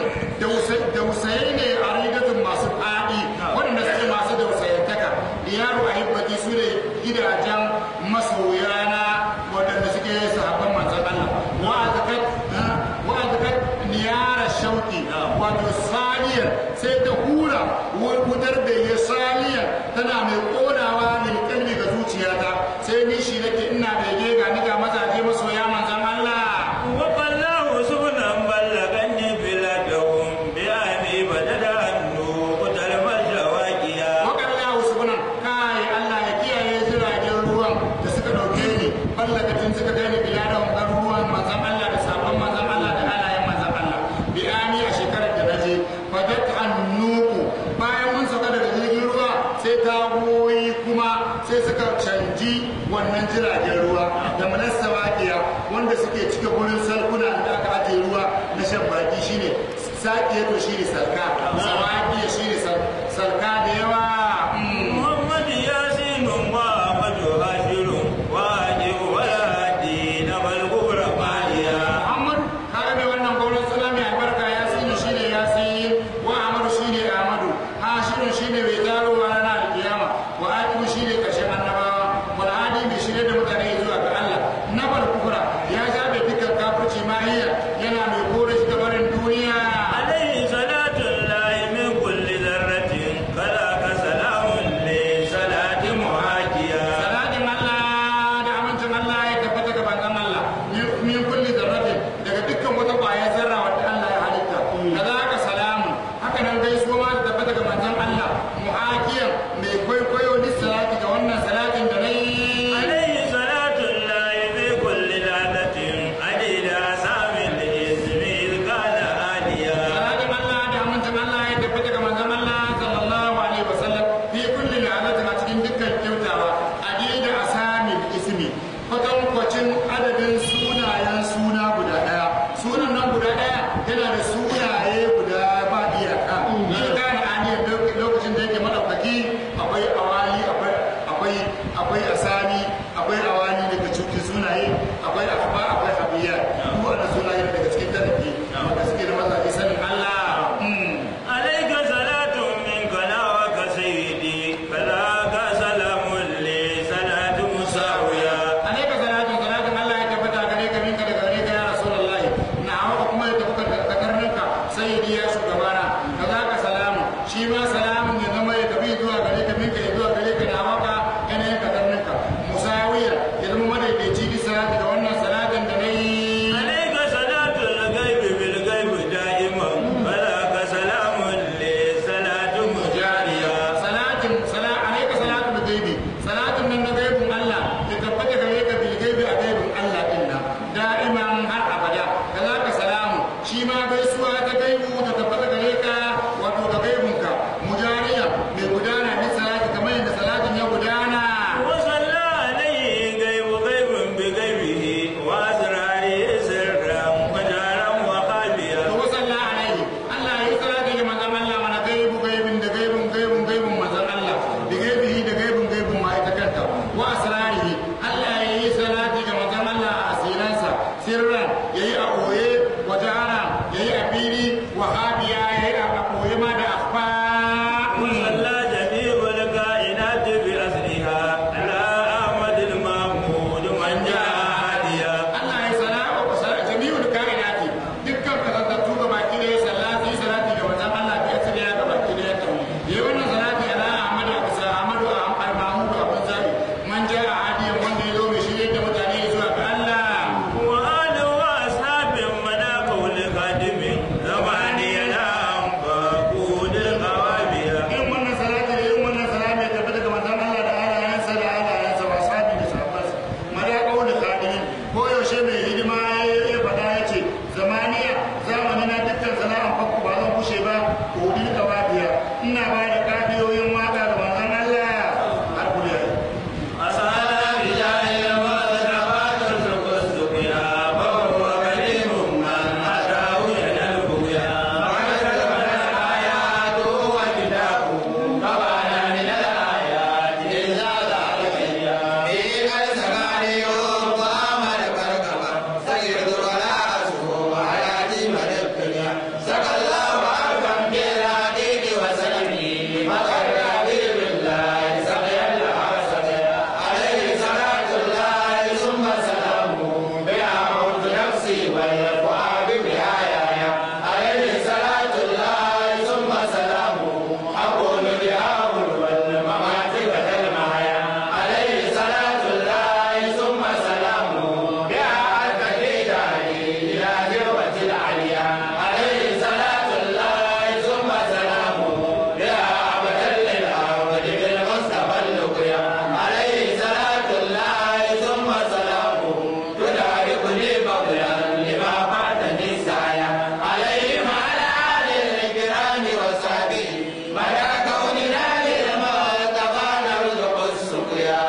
dausayi ne a rigatun masu faɗi waɗanda suke masu dausayantaka diyaru a hibbaki su ne gidajen masoyana waɗanda suke sahabban manzan Allah wa'azakat wa'azakat niyara shauki wato saliyar sai ta hura wutar da ya saliyar tana mai ƙonawa ne kalbi ga zuciyata sai ni shi nake ina bege ga ni ga mazaje masoya manzan Allah وقالله سبلا بلغني بلادهم بأني بدد أنه قتل الشواكيا wakalla usmanan kai Allah ya kiyaye jiragen ruwan da suka dauke ni ballakatin suka kai ni biladan garuruwan manzon Allah da sabon manzon Allah da alayen manzon Allah bi ani a shekarar da naje fadat annuku bayan mun sauka daga jirgin ruwa sai tagoyi kuma sai suka canji wannan jiragen ruwa da manassa waƙiya wanda suke cike gurin salkuna da aka ajiye ruwa na shan baki shine saƙiya to shine salka sawaƙiya shine sal- salka da yawa mm. محمد ياسين وأحمد هاشر واجب ولا دين والكبر ماليا Muhammad kaga mai wannan gwamnan suna mai albarka ya sinu shine ya sin wa Amadu shine Ahmadu Hashirun shine mai taro a ranar alkiyama wa Akibu shine karshen annabawa wal hadi mai shirye da mutane zuwa ga Allah nabal kufra ya jabe dukkan kafirci mahiya yana mai kore shi gabarin duniya عليه صلاة الله من كل ذرة كذاك yana da sunaye guda ba iyaka shi kana aniyar lokacin da yake madaukaki akwai awali akwai akwai akwai asani akwai awani daga cikin sunaye akwai akba akwai habiya duk wannan sunaye daga cikin tarihi wanda suke da mazaje sanin Allah Mm. عليك صلاة منك ناوك سيدي فذاك سلام لي صلاة مساوية alaika salatu salatun Allah ya tabbata gare ka minka daga gare ka ya rasulullah na hawa kuma ya tabbata ka karninka sayyidi ya shugabana kazaka salamu shi ma salamun ya zama ya tafi zuwa gare ka minka ya zuwa gare ka na hawa ka yanayin ka karninka musawiya ya zama madaidaici bi salati da wannan salatin da na yi عليك صلاة الغيب بالغيب دائما فذاك سلام لي صلاة مجارية salatin sala alaika salatu da gaibi salatin nan na gaibin Allah ya tabbata gare ka bil gaibi a gaibin Allah din nan da'iman har abada kazaka salamu shi ma gaisuwa ta gaibu ta tabbata gare ka wato ga gaibin ka mujariya mai gudana bi salati kamar yadda salatin ya gudana وصلى عليه غيب غيب بغيبه وأسراره سرا وجارا وخافيا to wasalla alaihi Allah ya yi salati ga manzon Allah mana gaibu gaibin da gaibin gaibin gaibin manzon Allah da gaibihi da gaibin gaibin ma ita kanta wa asrarihi Allah ya yi salati ga manzon Allah a asiransa sirran yayi a koye wa jahara yayi a fili wa habiya yayi a koye ma da akhfa وصلى جميع الكائنات بأسرها على أحمد المحمود من جاء هاديا Allah ya sala wa sala jami'ul kainati dukkan kasantattu ga baki da ya salati salati ga manzon Allah bi asali ya ga baki da ya tawo yayi wannan salati ala Ahmad wa bisa Ahmad wa Ahmad Mahmud wa Abu Zabi man jaa hadiyan wanda ya zo mai shirye da mutane zuwa ga Allah وآل وأصحاب مدى قول خادم زماني الأم فقود القوابية irin wannan salati da irin wannan salati ya tabbata ga manzon Allah da alayansa da alayansa wa sahabi da sahabbansa mala qawl khadimin ko yaushe mai hidima ya faɗa ya ce zamaniya zamani na dukkan sana'an fakku ba zan kushe ba kodin kawabiya ina ba da kafiyoyin waka ga manzon Allah har kuriya أسعد رجال المصطفى ترزق السقيا فهو كريم من أتاه ينال بقيا والفؤاد بآيايا عليه صلاة الله ثم سلامه أقول بأول والممات بدل معايا عليه صلاة الله ثم سلامه بها الكفيداني إلى ذروة العليا عليه صلاة الله ثم سلامه بها أبدا للأرض بالمصطفى اللقيا عليه صلاة الله ثم سلامه تداركني فضلا لما فاتني سعيا عليهم على آل الكرام وصحبه مدى كوننا للمصطفى نرزق السقيا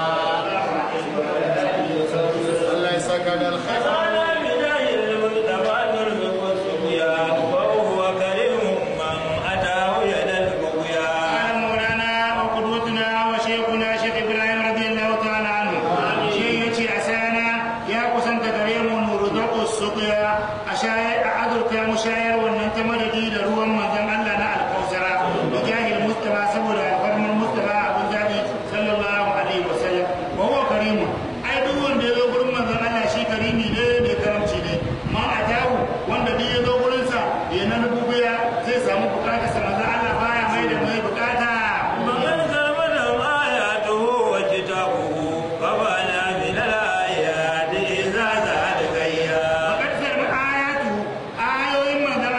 Allah ya saka da alkhairi على بداية المصطفى ترزق السقيا وهو كريم من أتاه ينال بقيا قال مولانا وقدوتنا وشيخنا شيخ ابراهيم رضي الله تعالى عنه شيء يتي اسانا يا قسنت كريم نرزق السقيا اشاي اعذرك يا مشاير wannan ta madadi da ruwan manzon Allah na alkausara bijahil mustafa saboda alfarmar mustafa abun zabi sallallahu alaihi wasallam wa huwa karimun ai duk wanda ya zo gurin manzon Allah shi karimi ne mai karamci ne ma a tahu wanda duk ya zo gurin sa ya na rubuya zai samu bukatar sa manzon Allah baya mai da mai bukata ومن كمل آياته وكتابه فبنى من الآيات إذا زاد غيا Bakar sarmi ayatu ayoyin manzon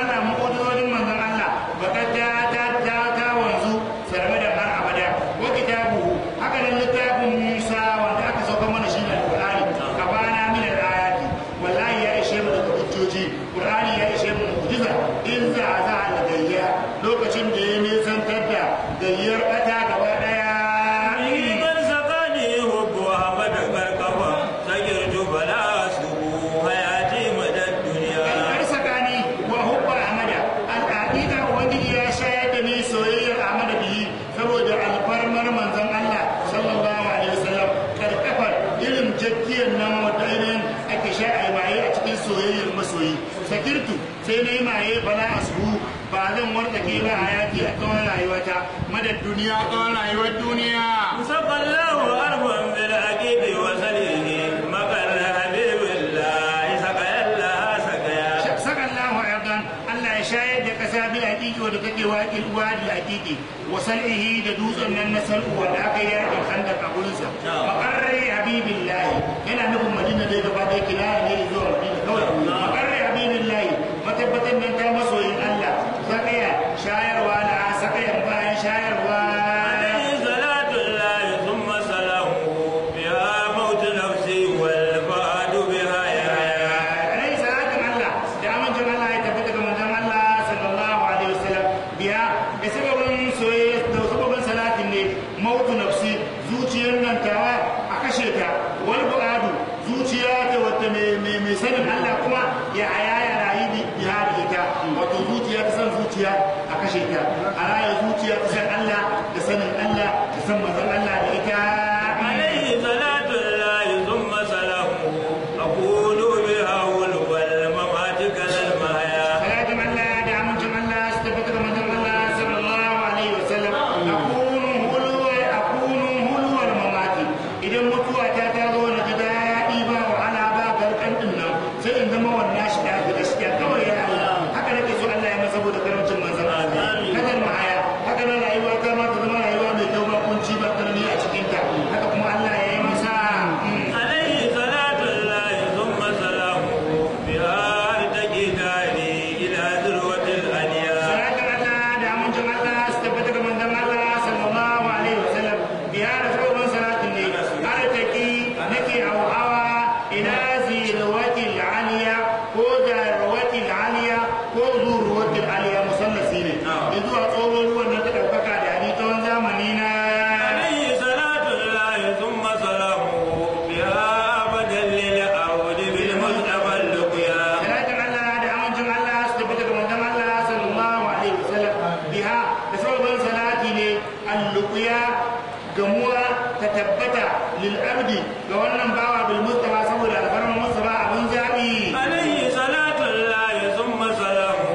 maye bala asbu ba zan wartsake ba hayati a tsawon rayuwata madad duniya tsawon rayuwar duniya سقى الله أرضا بالعقيد وسليه مقر حبيب الله سقى الله سقيا saka Allahu ayatan Allah ya shayar da kasa bil haqiqi wanda take waqil wadi haqiqi wa sal'ihi da dutsen nan na sal'u wanda aka yi yakin khandaq a gurin sa maqarri habibillahi yana nufin madina da gaba da yake na ne zuwa madina kawai maqarri habibillahi matabbatan nan ta masoyin Allah sakaya shayarwa da sakayan bayan shayarwa عليه صلاة الله ثم سلامه بها موت نفسي والفؤاد بها يحيا alaihi salatin Allah da amincin Allah ya tabbata ga manzon Allah sallallahu alaihi wasallam biya da sababin soyayya da sababin salatin ne mautu nafsi zuciyar nan tawa a kashe ta wal bu'adu zuciya ta wata mai mai mai sanin Allah kuma ya aya ya rayu bi biya da ita wato zuciya ta san zuciya a kashe ta a raya zuciya ta san Allah da sanin Allah da san manzon Allah da ita عليه صلاة الله ثم سلامه أقول بها والممات كالمحيا salatin Allah da amincin Allah su tabbata ga manzon Allah sallallahu alaihi wasallam akunu hulwa akunu hulwal mamati idan mutuwa ta ta zo na ji daɗi ba wahala ba garkan din nan sai in zama wannan shi da gaskiya kawai ya Allah haka nake so Allah ya masa saboda karancin manzon Allah kadar mahaya haka nan rayuwa ta ma ta zama rayuwa mai kyau ba kunci ba karni a cikin ta haka kuma Allah ya yi masa mm. عليه صلاة الله ثم سلامه بها ارتقي داري إلى ذروة الأنياء salatin Allah da amincin Allah su tabbata ga manzon Allah sallallahu alaihi wasallam biya da sabon salatin ne arziki nake hawa ila zirwatil aliya ko zarwatil aliya ko zurwatil aliya musallasi ne da zuwa tsohon ruwan nan ta ɗaukaka da ni tsawon zamani na عليه صلاة الله ثم سلامه بها أبدا للعود بالمصطفى اللقيا salatin Allah da amincin Allah su tabbata ga manzon Allah sallallahu alaihi wasallam biha da sabon salati ne alluqiya gamuwa ta tabbata lil abdi ga wannan bawa bil mustafa saboda alfarman mustafa abun zabi عليه صلاة الله ثم سلامه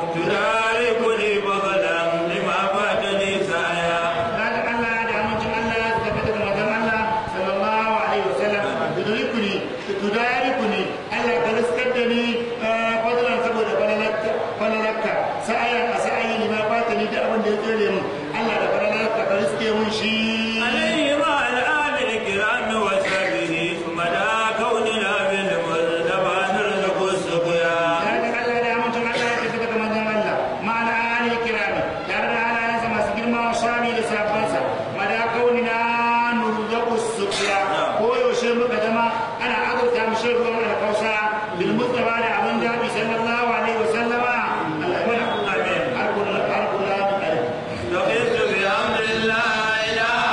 تداركني فضلا لما فاتني سعيا salatin Allah da amincin Allah su tabbata ga manzon Allah sallallahu alaihi wasallam tudrikuni tudarikuni Allah ka riskar da ni eh, fadlan saboda falalarka falalarka sa'ayan a sa'ayi ne ma fata ni da abin da ya tsere mun Allah da falalarka ka riske mun shi عليه مع الآل الكرام وسبه مدى كوننا بالمصطفى نرزق السقيا Salatin Allah da amincin Allah ya tafi daga manzon Allah ma'ana ali kirami tare da halayensa masu girma wa shami da sabansa mada kaunina nurzaku suqiya ko yaushe muka zama ana azurta mu shan ruwan alkausa bil mustafa da abin dabi sallallahu alaihi wa sallama Allah ya mana amin har kullu har kullu لقيت بأمر الله إلى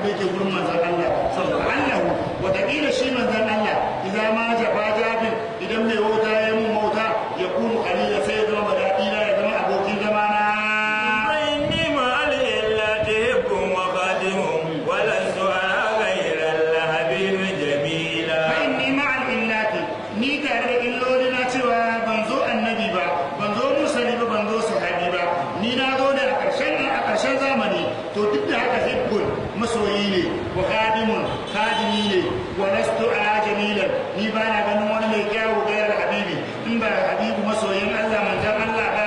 yake gurin manzon Allah sallallahu wataƙila shi manzon Allah idan ma jafa jafin idan mai wuta ya mun mauta ya kunu kalila sai ya zama daɗi na ya zama abokin zama na فإني مع الإلا تهب وخادم ولست أرى غير الحبيب جميلا fa'inni ma'al illati ni tare da illoli na cewa ban zo annabi ba ban zo musali ba ban zo sahabi ba ni na zo da a ƙarshen a ƙarshen zamani to duk da haka hibbun masoyi ne wa khadimun khadimi ne wa lastu ala jamilan ni ba na ganin wani mai kyawu gairar habibi in ba habibu masoyin Allah manzon Allah ba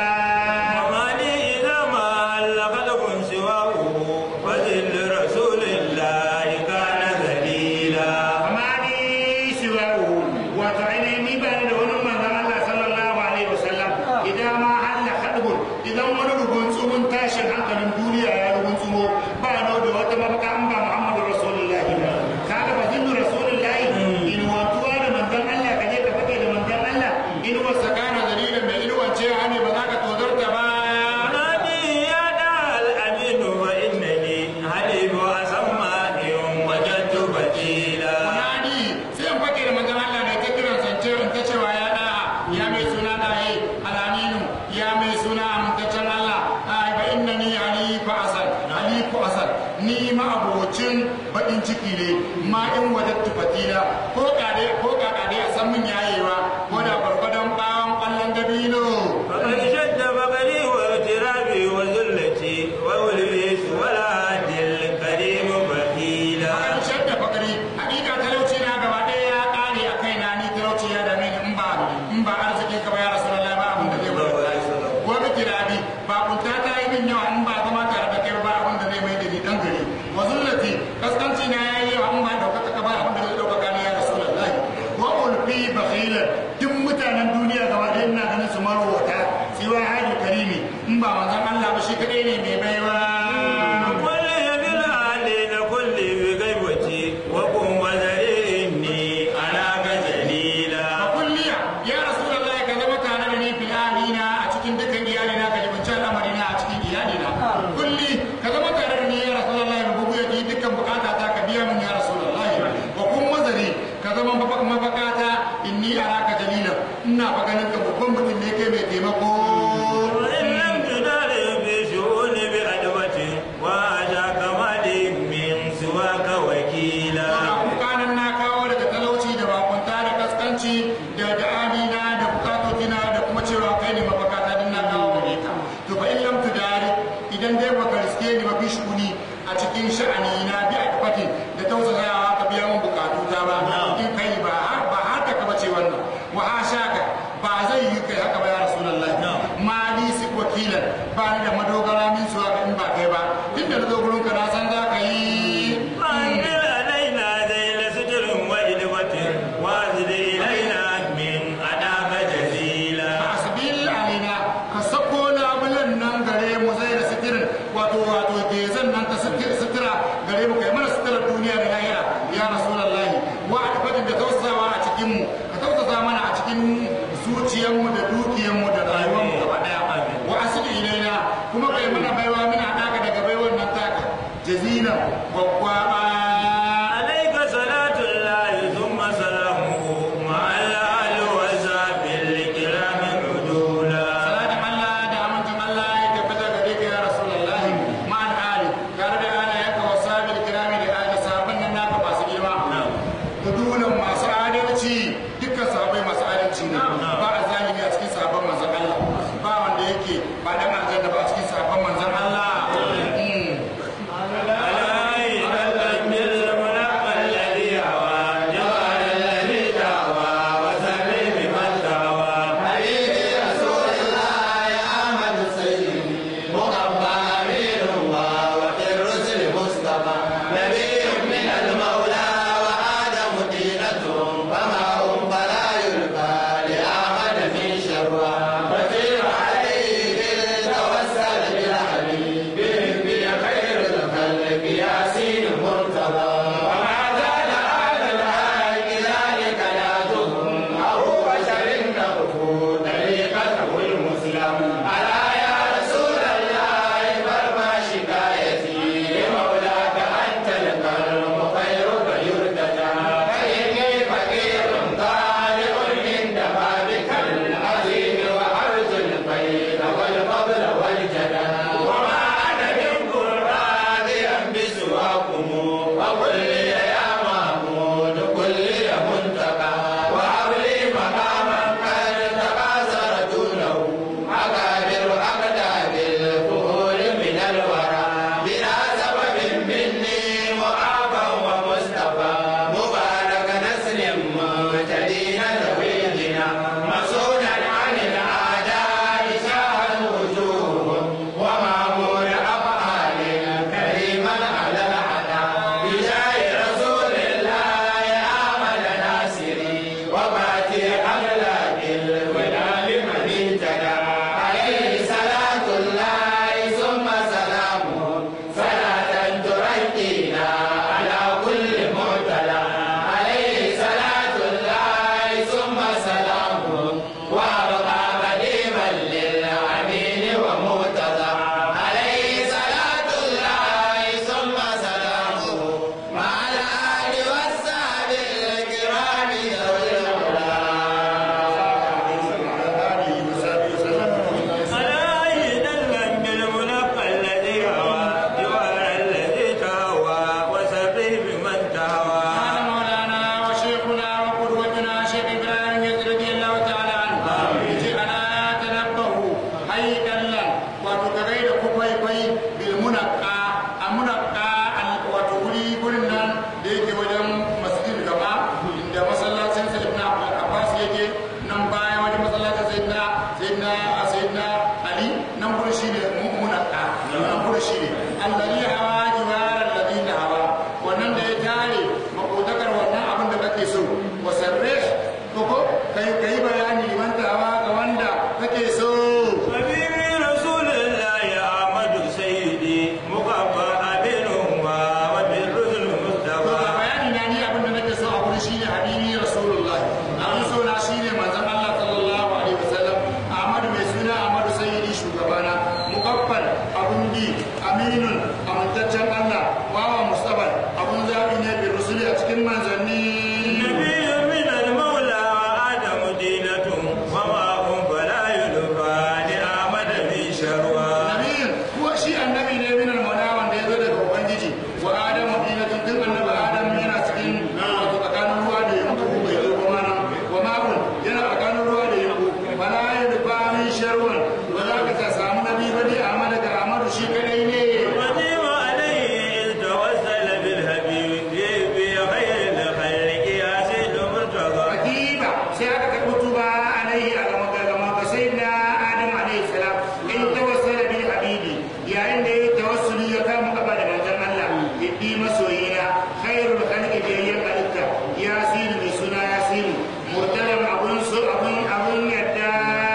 ومالي إذا ما هل خلق سواه فذل رسول الله كان ذليلا amma ni siwahu wato ainihin ni ba ni da wani manzon Allah sallallahu alaihi wasallam idan ma Allah hadbun idan wani rugun tsumun tashin hankalin duniya ya rugun tsumo ba na da wata mafaka an ba Muhammadu Rasulullahi ba kaga ba zinnu Rasulullahi in watuwa da manzon Allah kaje ka fake da manzon Allah in wasa kana dalilin mai ilwance ne ba za ka tozarta ba نادي يا دار الأمين فإنني حليب أسمى إن وجدت بديلا Nadi sai in fake da manzon Allah da ta kiran sance in ta cewa ya da ya mai suna da yi alaminu ya mai suna amintaccen Allah ai ba inna ni alifu asal alifu asal ni ma abocin bakin ciki ne ma in wajattu fatila ko kade ko kakade a san min yayewa ko da barbadan bawon kwallon dabino فقد شد بقري واغترابي وذلتي وولبيس ولا عدل الكريم بخيلا an shadda fakari hakika talauci na gaba ɗaya ya ƙare a kaina ni talauci ya dame ni in ba in ba arziki ka ba ya rasu lallai ba abin da zai wani wani kirabi ba kunta ta yi min yawa in ba zama tare da kai ba abin da zai mai da ni dan gari wa zullati kaskanci na yayi yawa in ba ɗaukaka ka ba abin da zai ɗaukaka ni ya rasu lallai wa ulfi bakhila duk mutanen duniya gaba ɗaya ina ganin su marwata siwa hadi karimi in ba manzon Allah ba shi kaɗai ne mai baiwa كل يد العالين كل بغيبتي وقم وذريني أراك جليلا kulliya ya rasulullahi ka zama tare da ni fil alina a cikin dukkan iyalina ka jibinci al'amarina a cikin iyalina kulli ka zama tare da ni ya rasulullahi rububu ya dukkan bukata ta ka biya min ya rasulullahi wa kun mazari ka zama mafakata inni araka jalila ina fa ganin ka babban mutum ne kai mai taimako وإن لم تداري في شؤون بأدوة وأتاك مالي من سواك وكيلا kukanan na kawo daga talauci da bakunta da kaskanci da da amina da bukatotina da kuma cewa kai ne mafakata din na kawo gare ka to fa in lam tudari idan dai baka riske ni ba bishuni a cikin sha'ani na bi a fatin da tausayawa ka biya mun bukatu ta ba in kai ba har ba haka ka bace wannan wa hashaka ba zai yi kai haka ba ya rasulullahi ma ni sik wakilan ba ni da madogara min suwa in ba kai ba tunda na zo gurin ka na san za ka yi فأنزل علينا ذيل ستر وإدوة وأزد إلينا من أداك جزيلا asbil alaina ka sako labulan nan gare mu zai da sitirin wato wato gezan nan ta sitir- sitira gare mu kai mana sitirar duniya da lahira ya rasulullahi wa adfatin da tausasawa a cikin mu ka tausasa mana a cikin zuciyar mu da dukiyar mu da rayuwar mu gaba daya wa asli ilaina kuma kai mana baiwa muna daka daga baiwar nan taka jazila gwaggwaba عليك صلاة الله ثم سلامه مع الآل وصحبه الكرام عدولا salatin Allah da amincin Allah ya tabbata gare ka ya Rasulullahi ma'an ali tare da ana yanka wa sabil kirami da ali sahabban nan naka masu girma hudulan masu adalci dukkan sahabbai masu adalci ne ba a zalimi a cikin sahabban manzon Allah ba wanda yake ba dan aljanna ba a cikin sahabban manzon Allah Mm. على إلى الأجل habbi masoyina khairul khalqi biyayyan halitta yasin mai suna yasin murtalan abun so abun abun yadda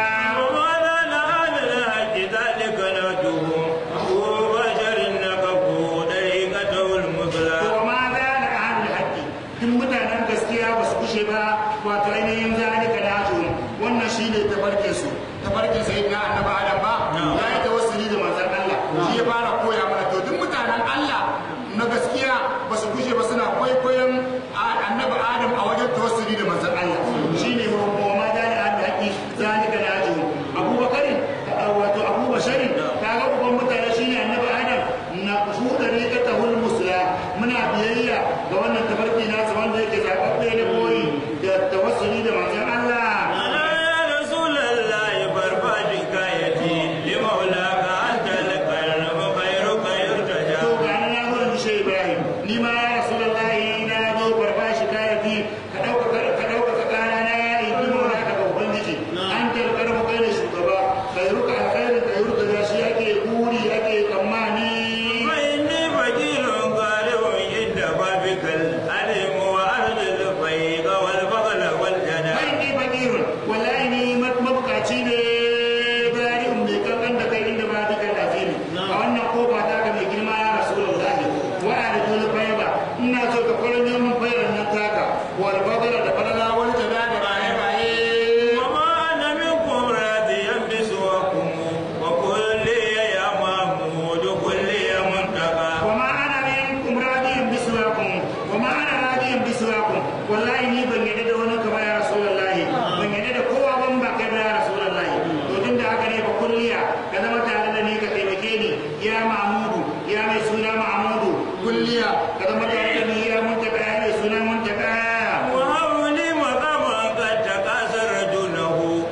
وما لنا الحق ذلك نرجوه أبو بشر نكفو طريقته المثلى to ma za na ahlul haqqi duk mutanen gaskiya ba su kushe ba wato ainihin zalika na to wannan shine tabarkin su tabarkin sai na annabi adam ba ya yi tawassuli da manzon Allah shi ya fara koya mana to duk mutanen Allah na gaskiya ba su kushe ba suna kwaikwayon annabi adam a wajen tawassuli da manzon Allah shine wa ma za na ahlul haqqi zalika na to abubakarin wato abubasharin kaga uban mutane shine annabi adam na fuda ne ka tahul musla muna biyayya ga wannan tafarki nasa wanda yake zaɓaɓɓe na koyi da tawassuli da manzon Allah أنا يا رسول الله برباد حكايتي لمولاك أنت القلب خيرك يرتجى to ga ni na zo ni shi Ibrahim ni ma ya Rasulullahi na zo barba shi kayati ka dauka ka dauka ka kana na ya yi dimo na ka ubangiji an talkar mu kai ne shugaba khairuka alkhairu khairuka da shi ake kuri ake tsammani فإني فقير غالب عند بابك العلم وأرض الفيق والبغل والجنى kai ni fakirun wallahi ni mabukaci ne bari in mai kankan da kai inda ba duka lazimi a wannan kofa ta ka mai girma ya rasulullahi wa aridul fayba ina so ka kwaranyo min fayar nan taka wal badara da falala wal jada da baye baye وما أنا منكم راضيا بسواكم وكل يا محمود كل يا منتقى وما انا منكم راضيا بسواكم وما انا راضيا بسواكم wallahi ni ban yadda da wani kama ya rasulullahi ban yadda da kowa ban ba kai ba ya rasulullahi to tun da haka ne ba kulliya ka zama tare da ni ka taimake ni ya mahmudu ya mai suna mahmudu kulliya ka zama tare da ni ya muntaka ya mai suna muntaka وهب لي مقاما قد تكاثر دونه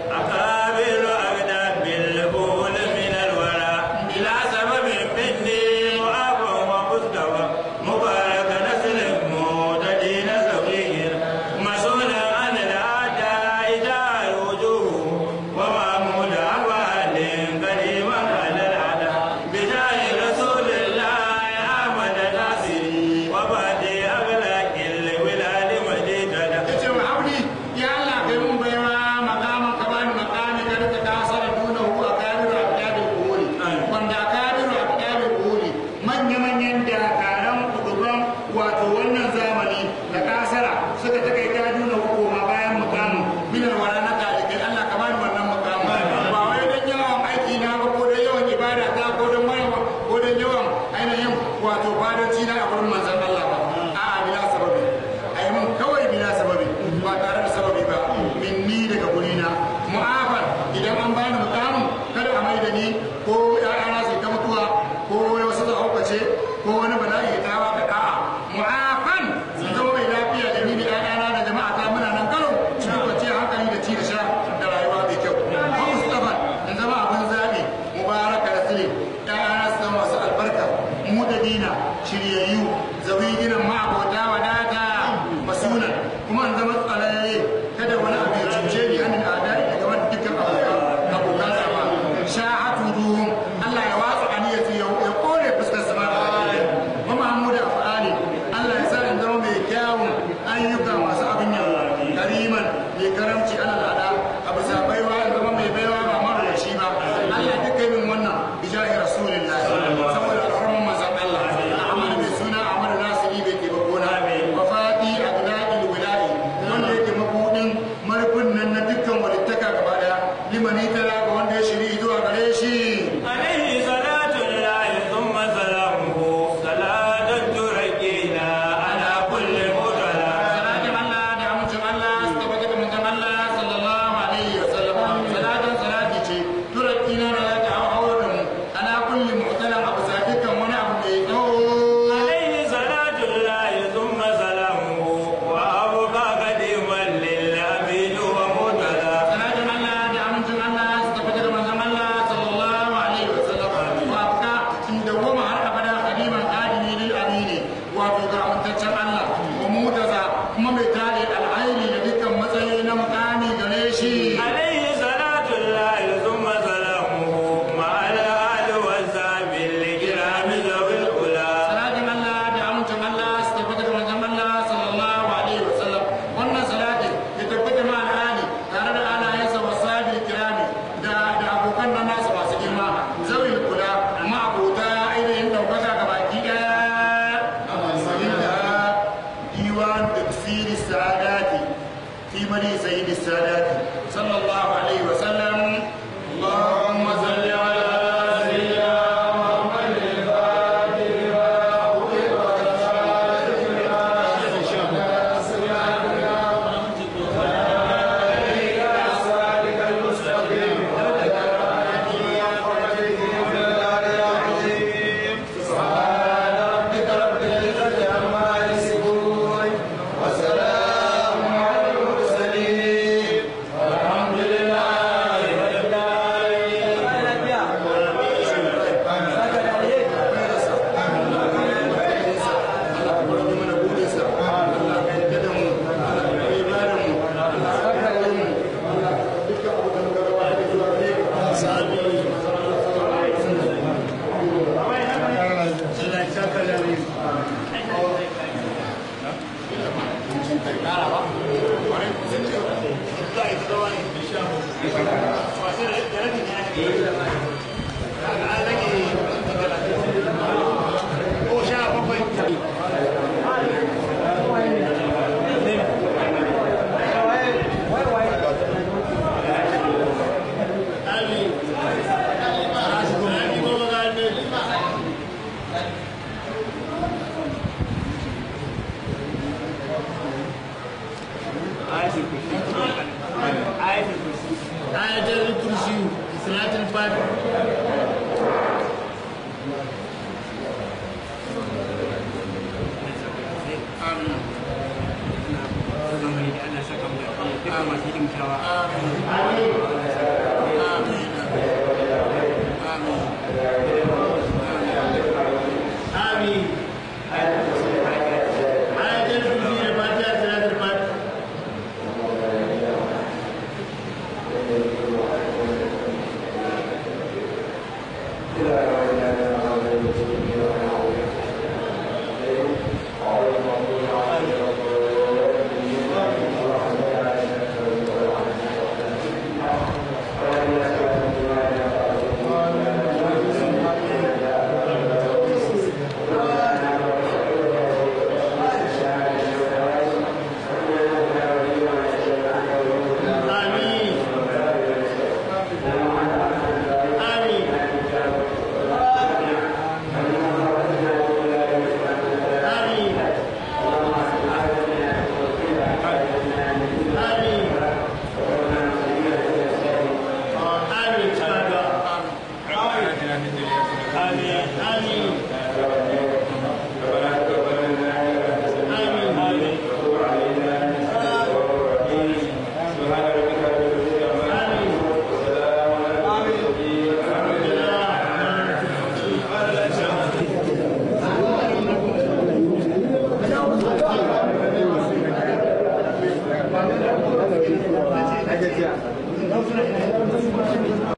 أكابر أقدام بالبول من الورى إلى سبب مني وأب ومستوى مبارك نسل متدين صغير مسؤولا عن الأعداء دار وجوه ومعمول أفعال قديما على الأعداء بجاه رسول الله أحمد ناصري وبعد أغلاق الولاد مديدة yace wa habli ya Allah kai mun baiwa makaman ka bani makami ka rika kasara duna hu a kabiru a kiyabin kuhuri wanda a kabiru a kiyabin kuhuri manya manyan dakaran kuduban wato wannan zamani da kasara suka ta kai ta duna hu koma bayan mukamin minar wara na talibai Allah ka bani wannan mukamin ba wai dan yawan aiki na ba ko dan yawan ibada ta ko dan yawan ko dan yawan ainihin wato fadanci na a gurin manzon Allah ba a'a bila sababi ai mun kawai bila sababi ba tare da sababi ba minni daga gurina mu'afar idan an bani mukamin kada a mai da ni ko ya'yana su ta mutuwa ko wasu su haukace ko wani bala'i ya tawa ka da'a mu'afan sun zama mai lafiya da ni da ya'yana da jama'a ta muna nan karo cikin kwanciyar hankali da ci da sha da rayuwa mai kyau ko mustafa in zama abin zaɓi mubaraka da sile ya'yana su zama masu albarka mu da dina shiryayyu zawi gidan ma'abota wadata masunan kuma an zama tsararre kada wani abu ya cuce ni hannun adari daga wani dukkan abokan abokan zama sha'atu ruhun Allah ya watsa aniyatu ya ya kore fuskar sama da baki wa mahmuda fa'ali Allah ya sa in zama mai kyawun ayyuka masu abin yawa kariman mai karamci ana lada a bisa baiwa in zama mai baiwa ba mara shi ba Allah duka min wannan bijahi rasulillah saboda alfarman manzon Allah Ahmad mai suna Ahmad Nasiri bai ke bakona wa fati aglail wilai wanda yake mabudin marfin nan na dukkan walittaka gaba daya limani tara ga wanda ya shiri zuwa gare shi عليه صلاة الله ثم سلامه صلاة تركينا على كل مبتلى salatin Allah da amincin Allah su tabbata da manzon Allah sallallahu alaihi wa sallam salatin salati ce turakina da za ta hawo da mu ala kulli mu'talan abu sa dukkan wani abu mai tsawo عليه صلاة الله ثم سلامه وأبقى قديما للأمين ومبتلى salatin Allah da amincin Allah su tabbata da manzon Allah sallallahu alaihi wa sallam wa afka in dawwama har abada khadiman adini lil amini wato ga amintaccen Allah wa mutaza kuma mai tare alhairi da dukkan matsayi na mukami gare shi عليه صلاة الله ثم سلامه مع الآل والصحب الكرام ذوي الأولى salatin Allah da amincin مدي سيد السادات صلى الله عليه وسلم اللهم صل على سيدنا محمد الفاتح لما أغلق والخاتم لما سبق ayatul kursi salatul fatih amin ayatul kursi da fatiha salatul fatih amin amin amin amin amin amin amin